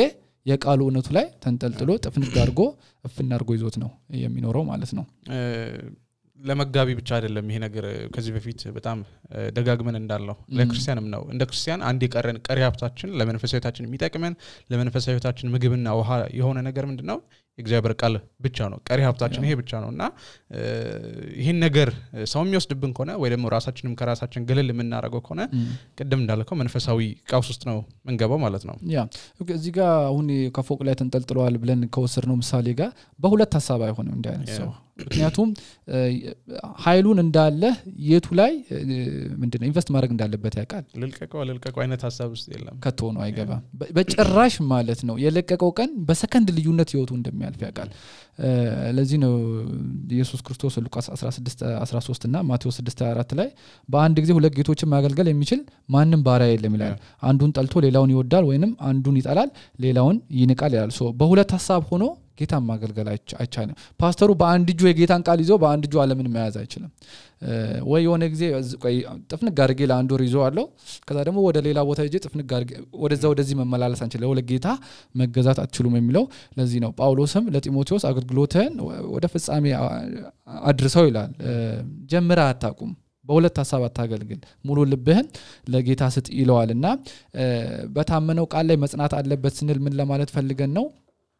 የቃሉ እውነቱ ላይ ተንጠልጥሎ ጥፍንግ አድርጎ እፍና አድርጎ ይዞት ነው የሚኖረው ማለት ነው እ፣ ለመጋቢ ብቻ አይደለም ይሄ ነገር እ፣ ከዚህ በፊት በጣም እ፣ ደጋግመን እንዳለው ለክርስቲያንም ነው እንደ ክርስቲያን አንድ የቀረን ቀሪ ሀብታችን ለመንፈሳዊ ህይወታችን የሚጠቅመን ለመንፈሳዊ ህይወታችን ምግብና ውሃ የሆነ ነገር ምንድን ነው የእግዚአብሔር ቃል ብቻ ነው ቀሪ ሀብታችን ይሄ ብቻ ነው እና እ፣ ይህን ነገር እ፣ ሰው የሚወስድብን ከሆነ ወይ ደግሞ ራሳችንም ከራሳችን ግልል የምናደርገው ከሆነ ቅድም እንዳልከው መንፈሳዊ ቀውስ ውስጥ ነው ምንገባው ማለት ነው ያ እዚህ ጋር አሁን ከፎቅ ላይ ተንጠልጥለዋል ብለን ከወሰድነው ምሳሌ ጋር በሁለት ሀሳብ አይሆንም እንዲህ አይነት ሰው ምክንያቱም እ፣ ኃይሉን እንዳለ የቱ ላይ እ፣ ምንድነው ኢንቨስት ማድረግ እንዳለበት ያውቃል ልልቀቀው ልልቀቀው አይነት ሀሳብ ውስጥ የለም ከቶ ነው አይገባም በ- በጭራሽ ማለት ነው የለቀቀው ቀን በሰከንድ ልዩነት ህይወቱ እንደሚያልፍ ያውቃል እ፣ ለዚህ ነው ኢየሱስ ክርስቶስ ሉቃስ 16 13 እና ማቴዎስ 6 24 ላይ በአንድ ጊዜ ሁለት ጌቶችን ማገልገል የሚችል ማንም ባሪያ የለም ይላል አንዱን ጠልቶ ሌላውን ይወዳል ወይንም አንዱን ይጠላል ሌላውን ይንቃል ይላል ሶ በሁለት ሀሳብ ሆኖ ጌታን ማገልገል አይቻ- አይቻልም ፓስተሩ በአንድ እጁ የጌታን ቃል ይዞ በአንድ እጁ አለምን መያዝ አይችልም እ፣ ወይ የሆነ ጊዜ እዝ- ቆይ ጥፍንግ አድርጌ ለአንድ ወር ይዞ አለው ከዛ ደግሞ ወደ ሌላ ቦታ ሄጄ ጥፍንግ አድርጌ ወደዛ ወደዚህ መመላለስ አንችል ለጌታ መገዛት አትችሉም የሚለው ለዚህ ነው ጳውሎስም ለጢሞቴዎስ አገልግሎትህን ወ- ወደ ፍጻሜ አ- አድርሰው ይላል እ፣ ጀምረህ አታቁም በሁለት ሀሳብ አታገልግል ሙሉ ልብህን ለጌታ ስጥ ይለዋል እና እ፣ በታመነው ቃል ላይ መጽናት አለበት ስንል ምን ለማለት ፈልገን ነው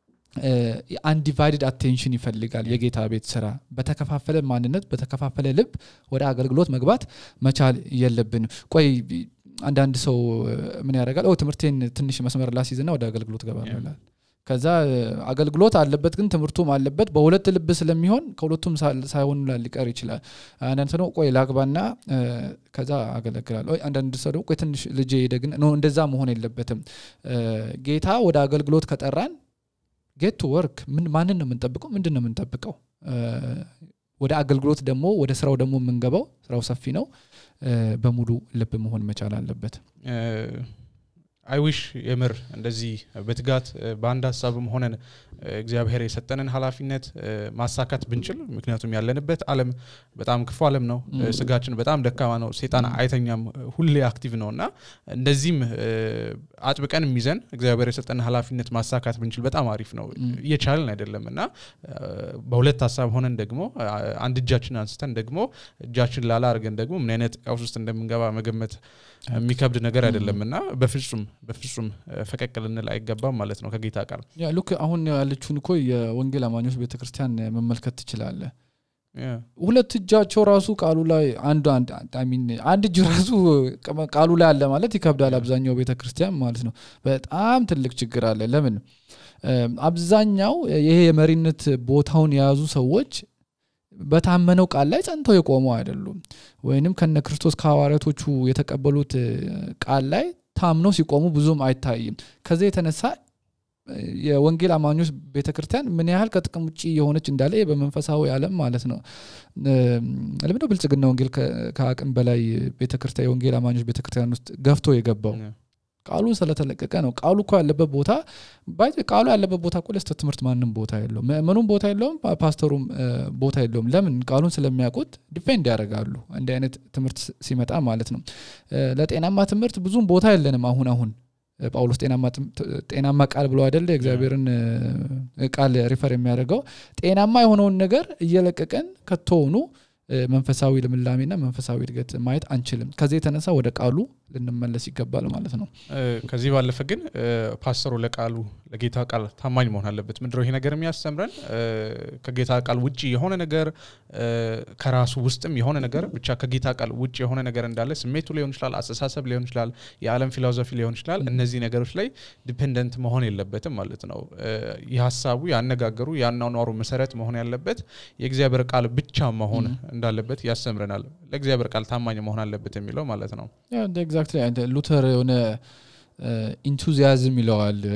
አንዲቫይድድ አቴንሽን ይፈልጋል የጌታ ቤት ስራ በተከፋፈለ ማንነት በተከፋፈለ ልብ ወደ አገልግሎት መግባት መቻል የለብንም ቆይ አንዳንድ ሰው እ፣ ምን ያደርጋል ኦ ትምህርቴን ትንሽ መስመር ላስይዝና ወደ አገልግሎት ገባ Yeah. ይላል ከዛ እ፣ አገልግሎት አለበት ግን ትምህርቱም አለበት በሁለት ልብ ስለሚሆን ከሁለቱም ሳ- ሳይሆን ሊቀር ይችላል አንዳንድ ሰው ደግሞ ቆይ ላግባና እ፣ ከዛ አገለግላለሁ ወይ አንዳንድ ሰው ደግሞ ቆይ ትንሽ ልጄ ደግን ኖ እንደዛ መሆን የለበትም እ፣ ጌታ ወደ አገልግሎት ከጠራን ጌት ቱ ወርክ ምን ማንን ነው የምንጠብቀው ምንድን ነው የምንጠብቀው እ፣ ወደ አገልግሎት ደግሞ ወደ ስራው ደግሞ የምንገባው ስራው ሰፊ ነው እ፣ በሙሉ ልብ መሆን መቻል አለበት አይዊሽ የምር እንደዚህ በትጋት እ፣ በአንድ ሀሳብም ሆነን እ፣ እግዚአብሔር የሰጠንን ኃላፊነት እ፣ ማሳካት ብንችል ምክንያቱም ያለንበት አለም በጣም ክፉ አለም ነው እ፣ Mm. ስጋችን በጣም ደካማ ነው ሴጣን አይተኛም እ፣ ሁሌ አክቲቭ ነው እና እንደዚህም እ፣ አጥብቀን ይዘን እግዚአብሔር የሰጠንን ኃላፊነት ማሳካት ብንችል በጣም አሪፍ ነው Mm. እየቻልን አይደለም እና እ፣ በሁለት ሀሳብ ሆነን ደግሞ አ- አንድ እጃችን አንስተን ደግሞ እጃችን ላላ አድርገን ደግሞ ምን አይነት ቀውስ ውስጥ እንደምንገባ መገመት የሚከብድ ነገር አይደለም እና በፍጹም በፍጹም እ፣ ፈቀቅ ልንል አይገባም ማለት ነው ከጌታ ቃል ያ ሉክ አሁን ያለችውን እኮ የወንጌል አማኞች ቤተክርስቲያን መመልከት ትችላለህ ያ፣ ሁለት እጃቸው ራሱ ቃሉ ላይ አንዱ አንድ I mean አንድ እጅ ራሱ ቀ- ቃሉ ላይ አለ ማለት ይከብዳል አብዛኛው ቤተ ክርስቲያን ማለት ነው በጣም ትልቅ ችግር አለ ለምን እም፣ አብዛኛው ይሄ የመሪነት ቦታውን የያዙ ሰዎች በታመነው ቃል ላይ ጸንተው የቆሙ አይደሉም ወይንም ከነ ክርስቶስ ከሐዋርያቶቹ የተቀበሉት እ፣ ቃል ላይ ታምነው ሲቆሙ ብዙም አይታይም ከዚህ የተነሳ እ፣ የወንጌል አማኞች ቤተክርስቲያን ምን ያህል ከጥቅም ውጭ የሆነች እንዳለ ይሄ በመንፈሳዊ ዓለም ማለት ነው እም፣ ለምንድነው ብልጽግና ወንጌል ከ- ከአቅም በላይ ቤተክርስቲያን የወንጌል አማኞች ቤተክርስቲያን ውስጥ ገፍቶ የገባው ያ፣ ቃሉ ስለተለቀቀ ነው ቃሉ እኮ ያለበት ቦታ ባይ ቃሉ ያለበት ቦታ እኮ ለስህተት ትምህርት ማንም ቦታ የለውም ምእመኑም ቦታ የለውም ፓ- ፓስተሩም እ፣ ቦታ የለውም ለምን ቃሉን ስለሚያውቁት ዲፌንድ ያደርጋሉ እንዲህ አይነት ትምህርት ስ- ሲመጣ ማለት ነው እ፣ ለጤናማ ትምህርት ብዙም ቦታ የለንም አሁን አሁን እ፣ ጳውሎስ ጤናማ ትም- ት- ጤናማ ቃል ብሎ አይደለ የእግዚአብሔርን እ፣ ቃል ሪፈር የሚያደርገው ጤናማ የሆነውን ነገር እየለቀቀን ከቶውኑ እ፣ መንፈሳዊ ልምላሜና መንፈሳዊ እድገት ማየት አንችልም ከዚህ የተነሳ ወደ ቃሉ ልንመለስ ይገባል ማለት ነው እ፣ ከዚህ ባለፈ ግን እ፣ ፓስተሩ ለቃሉ ለጌታ ቃል ታማኝ መሆን አለበት ምንድነው ይሄ ነገር የሚያስተምረን እ፣ ከጌታ ቃል ውጭ የሆነ ነገር እ፣ ከራሱ ውስጥም የሆነ ነገር ብቻ ከጌታ ቃል ውጭ የሆነ ነገር እንዳለ ስሜቱ ሊሆን ይችላል አስተሳሰብ ሊሆን ይችላል የዓለም ፊሎዞፊ ሊሆን ይችላል እነዚህ ነገሮች ላይ ዲፔንደንት መሆን የለበትም ማለት ነው እ፣ የሀሳቡ ያነጋገሩ ያኗኗሩ መሰረት መሆን ያለበት የእግዚአብሔር ቃል ብቻ መሆን እንዳለበት ያስተምረናል ለእግዚአብሔር ቃል ታማኝ መሆን አለበት የሚለው ማለት ነው ኤግዛክትሊ ሉተር የሆነ ኢንቱዚያዝም ይለዋል እ፣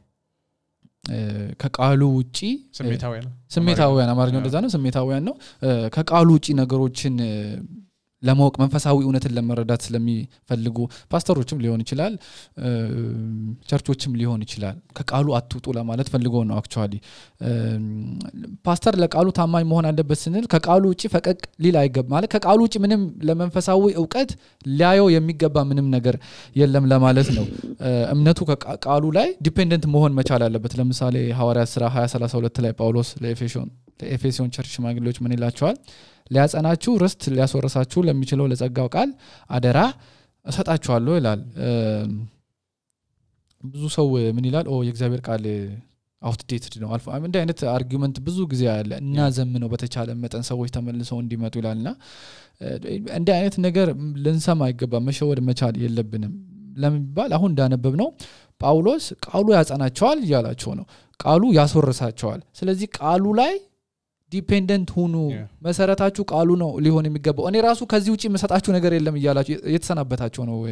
እ፣ ከቃሉ ውጪ ስሜታዊ ነው ስሜታዊያን አማርኛው እንደዛ ነው ስሜታዊያን ነው እ፣ ከቃሉ ውጪ ነገሮችን እ፣ ለማወቅ መንፈሳዊ እውነትን ለመረዳት ስለሚፈልጉ ፓስተሮችም ሊሆን ይችላል እ፣ ቸርቾችም ሊሆን ይችላል ከቃሉ አትውጡ ለማለት ፈልጎ ነው አክቹዋሊ ፓስተር ለቃሉ ታማኝ መሆን አለበት ስንል ከቃሉ ውጭ ፈቀቅ ሊል አይገባ ማለት ከቃሉ ውጭ ምንም ለመንፈሳዊ እውቀት ሊያየው የሚገባ ምንም ነገር የለም ለማለት ነው እ፣ እምነቱ ከቃ- ቃሉ ላይ ዲፔንደንት መሆን መቻል አለበት ለምሳሌ ሐዋርያት ስራ 2032 ላይ ጳውሎስ ለኤፌሶን ለኤፌሶን ቸርች ሽማግሌዎች ምን ይላቸዋል ሊያጸናችሁ ርስት ሊያስወርሳችሁ ለሚችለው ለጸጋው ቃል አደራ እሰጣችኋለሁ ይላል እ፣ ብዙ ሰው ምን ይላል ኦ የእግዚአብሔር ቃል አውትዴትድ ነው አልፎ እንዲህ አይነት አርጊመንት ብዙ ጊዜ አለ እና ዘምነው በተቻለ መጠን ሰዎች ተመልሰው እንዲመጡ ይላል ና እንዲህ አይነት ነገር ልንሰማ አይገባም መሸወድ መቻል የለብንም ለሚባል አሁን እንዳነበብ ነው ጳውሎስ ቃሉ ያጸናቸዋል እያላቸው ነው ቃሉ ያስወርሳቸዋል ስለዚህ ቃሉ ላይ ዲፔንደንት ሁኑ Yeah. መሰረታችሁ ቃሉ ነው ሊሆን የሚገባው እኔ ራሱ ከዚህ ውጭ የምሰጣችሁ ነገር የለም እያላችሁ የተሰናበታቸው ነው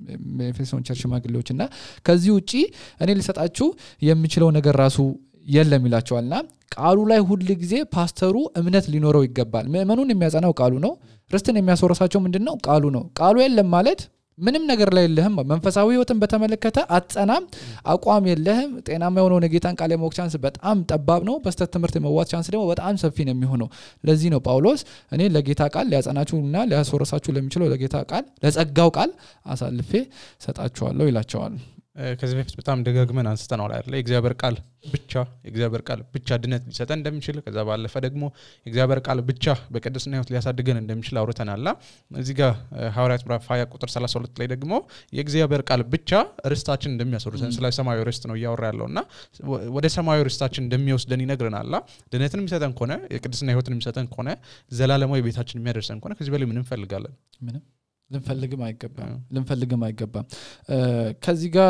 ኤፌሶን ቸርች ሽማግሌዎች እና ከዚህ ውጭ እኔ ሊሰጣችሁ የምችለው ነገር ራሱ የለም ይላቸዋል እና ቃሉ ላይ ሁል ጊዜ ፓስተሩ እምነት ሊኖረው ይገባል ምእመኑን የሚያጸናው ቃሉ ነው ርስትን የሚያስወርሳቸው ምንድን ነው ቃሉ ነው ቃሉ የለም ማለት ምንም ነገር ላይ የለህም መንፈሳዊ ህይወትን በተመለከተ አትጸናም አቋም የለህም ጤናማ የሆነውን የጌታን ቃል የማወቅ ቻንስ በጣም ጠባብ ነው በስተት ትምህርት የመዋት ቻንስ ደግሞ በጣም ሰፊ ነው የሚሆነው ለዚህ ነው ጳውሎስ እኔ ለጌታ ቃል ሊያጸናችሁና ሊያስወረሳችሁ ለሚችለው ለጌታ ቃል ለጸጋው ቃል አሳልፌ ሰጣችኋለሁ ይላቸዋል እ፣ ከዚህ በፊት በጣም ደጋግመን አንስተነዋል አይደለ የእግዚአብሔር ቃል ብቻ የእግዚአብሔር ቃል ብቻ ድነት ሊሰጠን እንደሚችል ከዛ ባለፈ ደግሞ የእግዚአብሔር ቃል ብቻ በቅድስና ህይወት ሊያሳድገን እንደሚችል አውርተናላ እዚህ ጋር እ፣ ሐዋርያት ምዕራፍ 20 ቁጥር 32 ላይ ደግሞ የእግዚአብሔር ቃል ብቻ ርስታችን እንደሚያስወርሰን ስለ ሰማያዊ ርስት ነው እያወራ ያለው እና ወ- ወደ ሰማያዊ ርስታችን እንደሚወስደን ይነግረናላ ድነትን የሚሰጠን ከሆነ የቅድስና ህይወትን የሚሰጠን ከሆነ ዘላለማዊ ቤታችን የሚያደርሰን ከሆነ ከዚህ በላይ ምን እንፈልጋለን ምንም ልንፈልግም አይገባም አዎ። ልንፈልግም አይገባም እ፣ ከዚህ ጋር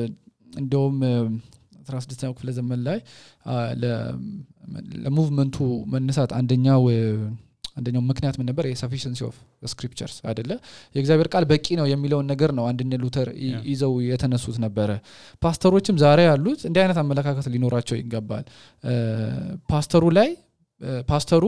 እንደውም አስራ ስድስተኛው ክፍለ ዘመን ላይ አ፣ ለ- ለሙቭመንቱ መነሳት አንደኛው እ፣ አንደኛው ምክንያት ምን ነበር የሰፊሽንሲ ኦፍ ስክሪፕቸርስ አይደለ የእግዚአብሔር ቃል በቂ ነው የሚለውን ነገር ነው አንድነ ሉተር ይ- Yeah. ይዘው የተነሱት ነበረ ፓስተሮችም ዛሬ ያሉት እንዲህ አይነት አመለካከት ሊኖራቸው ይገባል እ፣ ፓስተሩ ላይ እ፣ ፓስተሩ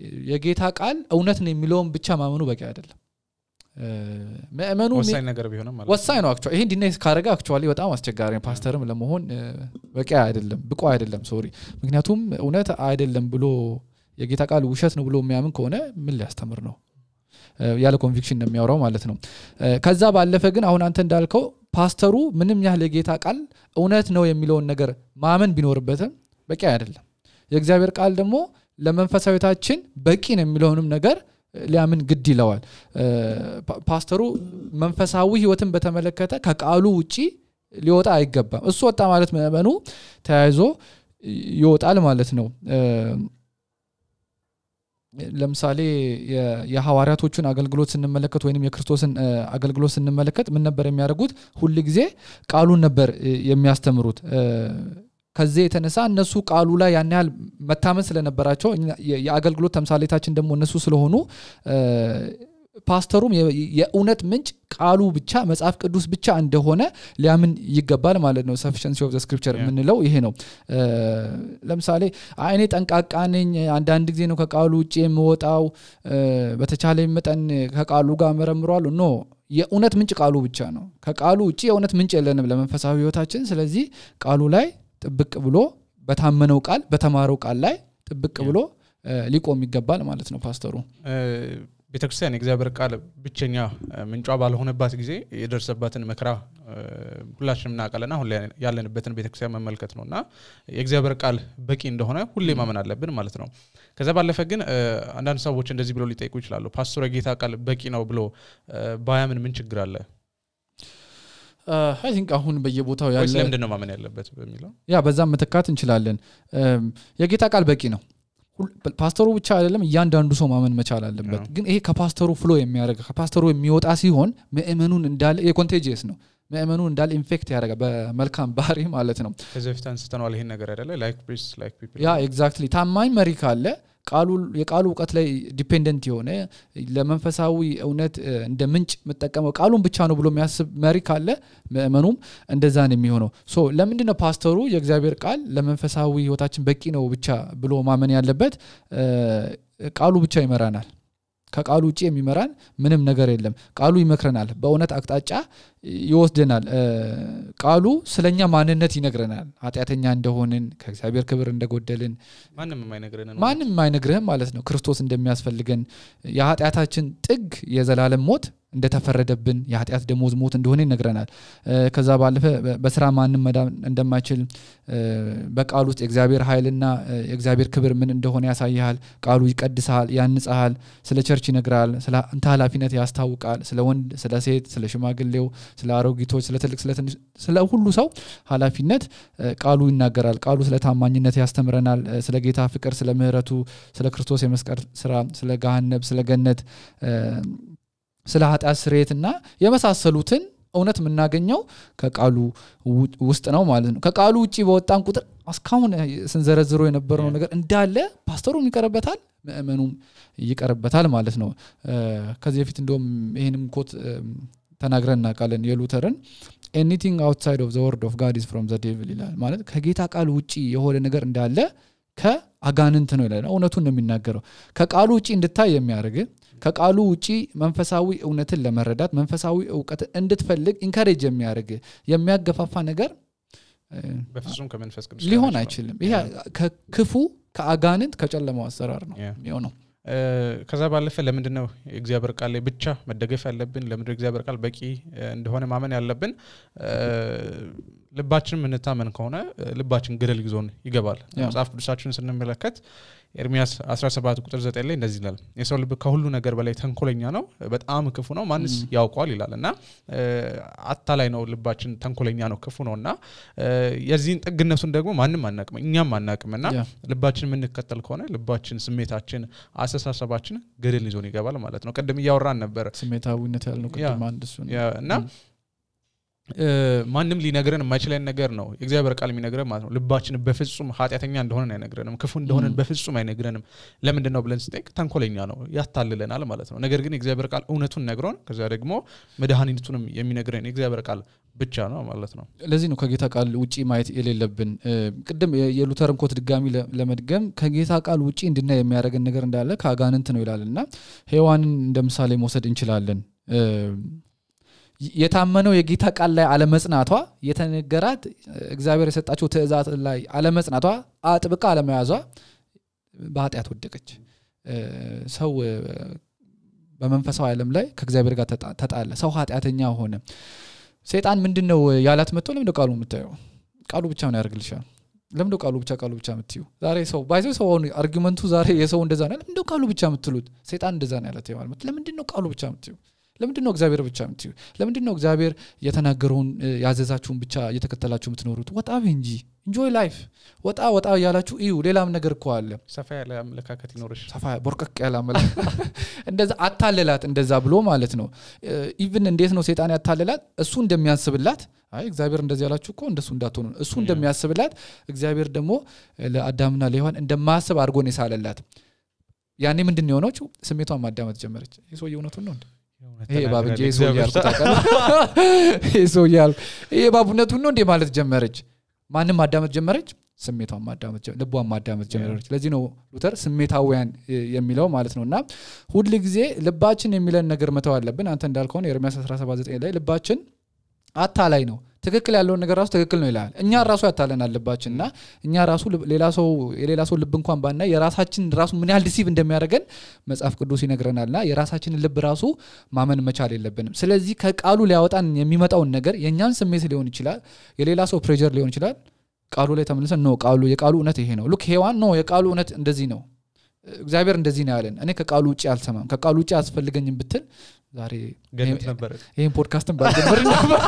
የጌታ ቃል እውነት ነው የሚለውን ብቻ ማመኑ በቂ አይደለም እ፣ ምእመኑ ሚ- ወሳኝ ነገር ቢሆንም ማለት ወሳኝ ነው አክቹዋሊ ይሄን ዲናይ ካረገ አክቹዋሊ በጣም አስቸጋሪ ነው ፓስተርም ለመሆን እ፣ በቂ አይደለም ብቁ አይደለም ሶሪ ምክንያቱም እውነት አይደለም ብሎ የጌታ ቃል ውሸት ነው ብሎ የሚያምን ከሆነ ምን ሊያስተምር ነው እ፣ ያለ ኮንቪክሽን ነው የሚያወራው ማለት ነው እ፣ ከዛ ባለፈ ግን አሁን አንተ እንዳልከው ፓስተሩ ምንም ያህል የጌታ ቃል እውነት ነው የሚለውን ነገር ማመን ቢኖርበትም በቂ አይደለም የእግዚአብሔር ቃል ደግሞ ለመንፈሳዊታችን በቂ ነው የሚለውንም ነገር ሊያምን ግድ ይለዋል እ፣ ፓ- ፓስተሩ መንፈሳዊ ህይወትን በተመለከተ ከቃሉ ውጪ ሊወጣ አይገባም እሱ ወጣ ማለት ምእመኑ ተያይዞ ይወጣል ማለት ነው እ፣ ለምሳሌ የ- የሐዋርያቶቹን አገልግሎት ስንመለከት ወይም የክርስቶስን እ፣ አገልግሎት ስንመለከት ምን ነበር የሚያደርጉት ሁል ጊዜ ቃሉን ነበር እ፣ የሚያስተምሩት እ፣ ከዚህ የተነሳ እነሱ ቃሉ ላይ ያን ያህል መታመን ስለነበራቸው እኛ- የ- የአገልግሎት ተምሳሌታችን ደግሞ እነሱ ስለሆኑ እ፣ ፓስተሩም የ- የእውነት ምንጭ ቃሉ ብቻ መጽሐፍ ቅዱስ ብቻ እንደሆነ ሊያምን ይገባል ማለት ነው ሰፊሽንሲ ኦፍ ስክሪፕቸር Yeah. የምንለው ይሄ ነው እ፣ ለምሳሌ አይ እኔ ጠንቃቃ ነኝ አንዳንድ ጊዜ ነው ከቃሉ ውጭ የምወጣው እ፣ በተቻለ መጠን ከቃሉ ጋር መረምረዋለሁ ኖ የእውነት ምንጭ ቃሉ ብቻ ነው ከቃሉ ውጭ የእውነት ምንጭ የለንም ለመንፈሳዊ ህይወታችን ስለዚህ ቃሉ ላይ ጥብቅ ብሎ በታመነው ቃል በተማረው ቃል ላይ ጥብቅ Yeah. ብሎ እ፣ ሊቆም ይገባል ማለት ነው ፓስተሩ ቤተክርስቲያን የእግዚአብሔር ቃል ብቸኛ እ፣ ምንጯ ባልሆነባት ጊዜ የደረሰባትን መከራ እ፣ ሁላችንም እናውቃለን አሁን ላይ ያለንበትን ቤተክርስቲያን መመልከት ነው እና የእግዚአብሔር ቃል በቂ እንደሆነ ሁሌ ማመን አለብን ማለት ነው ከዛ ባለፈ ግን እ፣ አንዳንድ ሰዎች እንደዚህ ብለው ሊጠይቁ ይችላሉ ፓስተሩ የጌታ ቃል በቂ ነው ብሎ እ፣ ባያምን ምን ችግር አለ አይ ቲንክ አሁን በየቦታው ወይስ ያለ ለምንድን ነው ማመን ያለበት በሚለው ያ በዛም መተካት እንችላለን እም፣ የጌታ ቃል በቂ ነው ሁል- ፓስተሩ ብቻ አይደለም እያንዳንዱ ሰው ማመን መቻል አለበት አዎ። ግን ይሄ ከፓስተሩ ፍሎ የሚያደርግ ከፓስተሩ የሚወጣ ሲሆን ምእመኑን እንዳለ የኮንቴጂየስ ነው ምእመኑን እንዳለ ኢንፌክት ያደርጋል በመልካም ባህሪ ማለት ነው ከዚህ በፊት አንስተነዋል ይሄን ነገር አይደለ ላይክ ፕሪስት ላይክ ፒፕል ያ ኤግዛክትሊ ታማኝ መሪ ካለ ቃሉ የቃሉ እውቀት ላይ ዲፔንደንት የሆነ ለመንፈሳዊ እውነት እ፣ እንደ ምንጭ የምጠቀመው ቃሉን ብቻ ነው ብሎ የሚያስብ መሪ ካለ ምእመኑም እንደዛ ነው የሚሆነው ሶ ለምንድን ነው ፓስተሩ የእግዚአብሔር ቃል ለመንፈሳዊ ህይወታችን በቂ ነው ብቻ ብሎ ማመን ያለበት እ፣ ቃሉ ብቻ ይመራናል ከቃሉ ውጭ የሚመራን ምንም ነገር የለም ቃሉ ይመክረናል በእውነት አቅጣጫ ይወስደናል እ፣ ቃሉ ስለኛ ማንነት ይነግረናል ኃጢአተኛ እንደሆንን ከእግዚአብሔር ክብር እንደጎደልን ማንም የማይነግረን ነው ማንም አይነግርህም ማለት ነው ክርስቶስ እንደሚያስፈልገን የኃጢአታችን ጥግ የዘላለም ሞት እንደተፈረደብን የኃጢአት ደሞዝ ሞት እንደሆነ ይነግረናል እ፣ ከዛ ባለፈ በ- በስራ ማንም መዳን እንደማይችል እ፣ በቃሉ ውስጥ የእግዚአብሔር ኃይልና እ፣ የእግዚአብሔር ክብር ምን እንደሆነ ያሳይሃል ቃሉ ይቀድስሃል ያንጽሃል ስለ ቸርች ይነግራል ስለ አንተ ኃላፊነት ያስታውቃል ስለ ወንድ ስለ ሴት ስለ ሽማግሌው ስለ አሮጊቶች ስለ ትልቅ ስለ ትንሽ ስለ ሁሉ ሰው ኃላፊነት እ፣ ቃሉ ይናገራል ቃሉ ስለ ታማኝነት ያስተምረናል እ፣ ስለ ጌታ ፍቅር ስለ ምህረቱ ስለ ክርስቶስ የመስቀል ስራ ስለ ገሃነብ ስለ ገነት እ፣ ስለ ኃጢአት ስርየትና የመሳሰሉትን እውነት የምናገኘው ከቃሉ ው- ውስጥ ነው ማለት ነው ከቃሉ ውጭ በወጣን ቁጥር እስካሁን ስንዘረዝሮ የነበረው ነገር እንዳለ ፓስተሩም ይቀርበታል ምእመኑም ይቀርበታል ማለት ነው እ፣ ከዚህ በፊት እንደውም ይህንም ኮት እም፣ ተናግረን እናውቃለን የሉተርን ኤኒቲንግ አውትሳይድ ኦፍ ዘ ወርድ ኦፍ ጋድ ኢዝ ፍሮም ዘ ዴቪል ይላል ማለት ከጌታ ቃል ውጭ የሆነ ነገር እንዳለ ከአጋንንት ነው ይላል እውነቱን ነው የሚናገረው ከቃሉ ውጭ እንድታይ የሚያደርግ ከቃሉ ውጪ መንፈሳዊ እውነትን ለመረዳት መንፈሳዊ እውቀትን እንድትፈልግ ኢንካሬጅ የሚያደርግ የሚያገፋፋ ነገር እ፣ በፍጹም ከመንፈስ ቅዱስ ሊሆን ጋር አይችልም ይሄ ከክፉ ከአጋንንት ከጨለማው አሰራር ነው ያ። የሚሆነው እ፣ ከዛ ባለፈ ለምንድን ነው የእግዚአብሔር ቃል ላይ ብቻ መደገፍ ያለብን ለምንድን ነው የእግዚአብሔር ቃል በቂ እ፣ እንደሆነ ማመን ያለብን እ፣ ልባችን የምንታመን ከሆነ እ፣ ልባችን ገደል ይዞን ይገባል ያ። መጽሐፍ ቅዱሳችንን ስንመለከት ኤርሚያስ 17 ቁጥር 9 ላይ እንደዚህ ይላል የሰው ልብ ከሁሉ ነገር በላይ ተንኮለኛ ነው በጣም ክፉ ነው ማንስ ያውቋል ይላል እና እ፣ አታላይ ነው ልባችን ተንኮለኛ ነው ክፉ ነው እና እ፣ የዚህን ጥግነቱን ደግሞ ማንም አናቅም እኛም አናቅም እና ያ። ልባችን የምንከተል ከሆነ ልባችን ስሜታችን አስተሳሰባችን ገደል ይዞን ይገባል ማለት ነው ቅድም እያወራን ነበር ስሜታዊነት ያልነው ያ። ቅድም አንድ እሱ ነው ያ፣ እና እ፣ ማንም ሊነግረን የማይችለን ነገር ነው የእግዚአብሔር ቃል የሚነግረን ማለት ነው ልባችን በፍጹም ኃጢአተኛ እንደሆነ አይነግረንም ክፉ እንደሆነን በፍጹም አይነግረንም ለምንድን ነው ብለን ስጠይቅ ተንኮለኛ ነው ያታልለናል ማለት ነው ነገር ግን የእግዚአብሔር ቃል እውነቱን ነግሮን ከዚያ ደግሞ መድኃኒቱንም የሚነግረን የእግዚአብሔር ቃል ብቻ ነው ማለት ነው ለዚህ ነው ከጌታ ቃል ውጪ ማየት የሌለብን እ፣ ቅድም የ- የሉተርን ኮት ድጋሚ ለ- ለመድገም ከጌታ ቃል ውጪ እንድናይ የሚያደርገን ነገር እንዳለ ከአጋንንት ነው ይላል እና ሔዋንን እንደ ምሳሌ መውሰድ እንችላለን እ፣ የታመነው የጌታ ቃል ላይ አለመጽናቷ የተነገራት እግዚአብሔር የሰጣቸው ትእዛዝ ላይ አለመጽናቷ አጥብቃ አለመያዟ በኃጢአት ወደቀች እ፣ ሰው እ፣ በመንፈሳዊ ዓለም ላይ ከእግዚአብሔር ጋር ተጣ- ተጣለ ሰው ኃጢአተኛ ሆነ ሰይጣን ምንድን ነው ያላት መጥቶ ለምንደ ቃሉ የምታየው ቃሉ ብቻ ነው ያደርግልሻል ለምንደ ቃሉ ብቻ ቃሉ ብቻ የምትዩ ዛሬ ሰው ባይዘ ሰው አሁን አርጊመንቱ ዛሬ የሰው እንደዛ ነው ለምንደ ቃሉ ብቻ የምትሉት ሰይጣን እንደዛ ነው ያለት ማለት ለምንድን ነው ቃሉ ብቻ የምትዩ ለምንድን ነው እግዚአብሔር ብቻ የምትዩ ለምንድን ነው እግዚአብሔር የተናገረውን እ፣ ያዘዛችሁን ብቻ እየተከተላችሁ የምትኖሩት ወጣ በይ እንጂ ኢንጆይ ላይፍ ወጣ ወጣ እያላችሁ እዩ ሌላም ነገር እኮ አለ ሰፋ ያለ አመለካከት ይኖርሽ ሰፋ ቦርቀቅ ያለ አመለ እንደዛ አታለላት እንደዛ ብሎ ማለት ነው ኢቭን እንዴት ነው ሴጣን ያታለላት እሱ እንደሚያስብላት አይ እግዚአብሔር እንደዚህ ያላችሁ እኮ እንደሱ እንዳትሆኑ ነው። እሱ እንደሚያስብላት እግዚአብሔር ደግሞ ለአዳምና ለሔዋን እንደማያስብ አድርጎ ነው የሳለላት ያኔ ምንድን ነው የሆነችው ስሜቷን ማዳመጥ ጀመረች ይህ ሰውዬ እውነቱን ነው እንዴ ይሄ እባብ እንጂ ይሄ ሰውዬ ያልኩት ታውቃለህ? ይሄ ሰውዬ ያልኩ ይሄ እባብ እውነቱን ነው እንዴ ማለት ጀመረች ማንም ማዳመጥ ጀመረች ስሜቷን ማዳመጥ ጀ- ልቧን ማዳመጥ ጀመረች ለዚህ ነው ሉተር ስሜታውያን እ- የሚለው ማለት ነው እና ሁል ጊዜ ልባችን የሚለን ነገር መተው አለብን አንተ እንዳልከሆነ ኤርሚያስ 179 ላይ ልባችን አታላይ ነው ትክክል ያለውን ነገር ራሱ ትክክል ነው ይላል እኛ ራሱ ያታለናል ልባችን እና እኛ ራሱ ልብ- ሌላ ሰው የሌላ ሰው ልብ እንኳን ባናይ የራሳችን ራሱ ምን ያህል ዲሲቭ እንደሚያደርገን መጽሐፍ ቅዱስ ይነግረናል እና የራሳችንን ልብ ራሱ ማመን መቻል የለብንም ስለዚህ ከቃሉ ሊያወጣን የሚመጣውን ነገር የእኛን ስሜት ሊሆን ይችላል የሌላ ሰው ፕሬጀር ሊሆን ይችላል ቃሉ ላይ ተመልሰን ኖ ቃሉ የቃሉ እውነት ይሄ ነው ሉክ ሄዋን ኖ የቃሉ እውነት እንደዚህ ነው እግዚአብሔር እንደዚህ ነው ያለን እኔ ከቃሉ ውጭ አልሰማም ከቃሉ ውጭ አያስፈልገኝም ብትል ዛሬ ገነት ነበረ ይህን ፖድካስትን ባልጀምር ነበር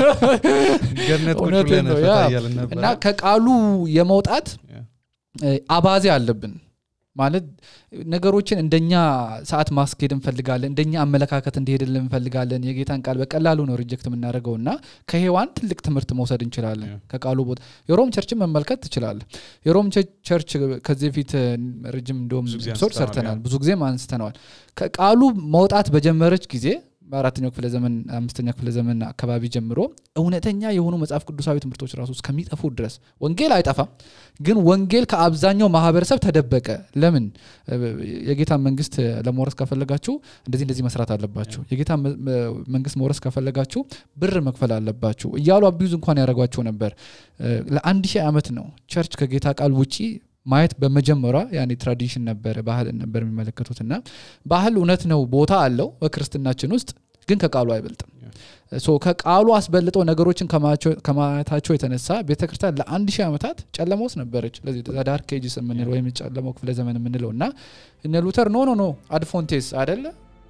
ገነት ቁጭ እውነቴን ብለን ነው፣ ፈታ ያ። እያልን ነበረ እና ከቃሉ የመውጣት ያ። እ፣ አባዜ አለብን ማለት ነገሮችን እንደኛ ሰዓት ማስኬድ እንፈልጋለን እንደኛ አመለካከት እንዲሄድልን እንፈልጋለን የጌታን ቃል በቀላሉ ነው ሪጀክት የምናደርገው እና ከሔዋን ትልቅ ትምህርት መውሰድ እንችላለን ያ። ከቃሉ ቦታ የሮም ቸርችን መመልከት ትችላለ የሮም ቸ- ቸርች ከዚህ በፊት እ፣ ረጅም እንደውም ብዙ ጊዜ ኤፒሶድ አንስተነዋል፣ ሰርተናል ያ። ብዙ ጊዜም አንስተነዋል ከቃሉ መውጣት በጀመረች ጊዜ በአራተኛው ክፍለ ዘመን አምስተኛ ክፍለ ዘመን አካባቢ ጀምሮ እውነተኛ የሆኑ መጽሐፍ ቅዱሳዊ ትምህርቶች ራሱ እስከሚጠፉ ድረስ ወንጌል አይጠፋም፣ ግን ወንጌል ከአብዛኛው ማህበረሰብ ተደበቀ። ለምን? የጌታን መንግስት ለመውረስ ከፈለጋችሁ እንደዚህ እንደዚህ መስራት አለባችሁ፣ የጌታ መንግስት መውረስ ከፈለጋችሁ ብር መክፈል አለባችሁ እያሉ አቢዩዝ እንኳን ያደረጓቸው ነበር። ለአንድ ሺህ ዓመት ነው ቸርች ከጌታ ቃል ውጪ ማየት በመጀመሪያ ያኔ ትራዲሽን ነበረ ባህል ነበር የሚመለከቱት እና ባህል እውነት ነው ቦታ አለው በክርስትናችን ውስጥ ግን ከቃሉ አይበልጥም ሶ ከቃሉ አስበልጠው ነገሮችን ከማየታቸው የተነሳ ቤተክርስቲያን ለአንድ ሺህ ዓመታት ጨለማ ውስጥ ነበረች ለዚህ ዳርክ ኤጅስ የምንለው ወይም ጨለማው ክፍለ ዘመን የምንለው እና እነ ሉተር ኖ ኖ ኖ አድፎንቴስ አደለ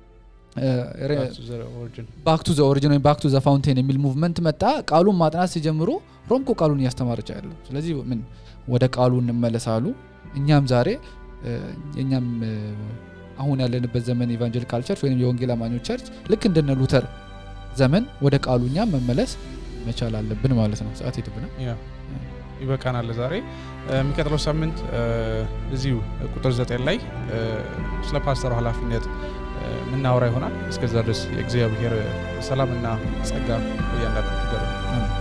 ባክ ቱ ዘ ኦሪጂን ወይም ባክ ቱ ዘ ፋውንቴን የሚል ሙቭመንት መጣ ቃሉን ማጥናት ሲጀምሩ ሮምኮ ቃሉን እያስተማረች ያለው ስለዚህ ምን ወደ ቃሉ እንመለሳሉ እኛም ዛሬ እኛም አሁን ያለንበት ዘመን ኢቫንጀሊካል ቸርች ወይም የወንጌል አማኞች ቸርች ልክ እንደነ ሉተር ዘመን ወደ ቃሉ እኛም መመለስ መቻል አለብን ማለት ነው ሰዓት ሄድብናል ይበቃናል ዛሬ የሚቀጥለው ሳምንት እዚሁ ቁጥር ዘጠኝ ላይ ስለ ፓስተሩ ኃላፊነት ምናወራ ይሆናል እስከዛ ድረስ የእግዚአብሔር ሰላምና ጸጋ እያንዳንዱ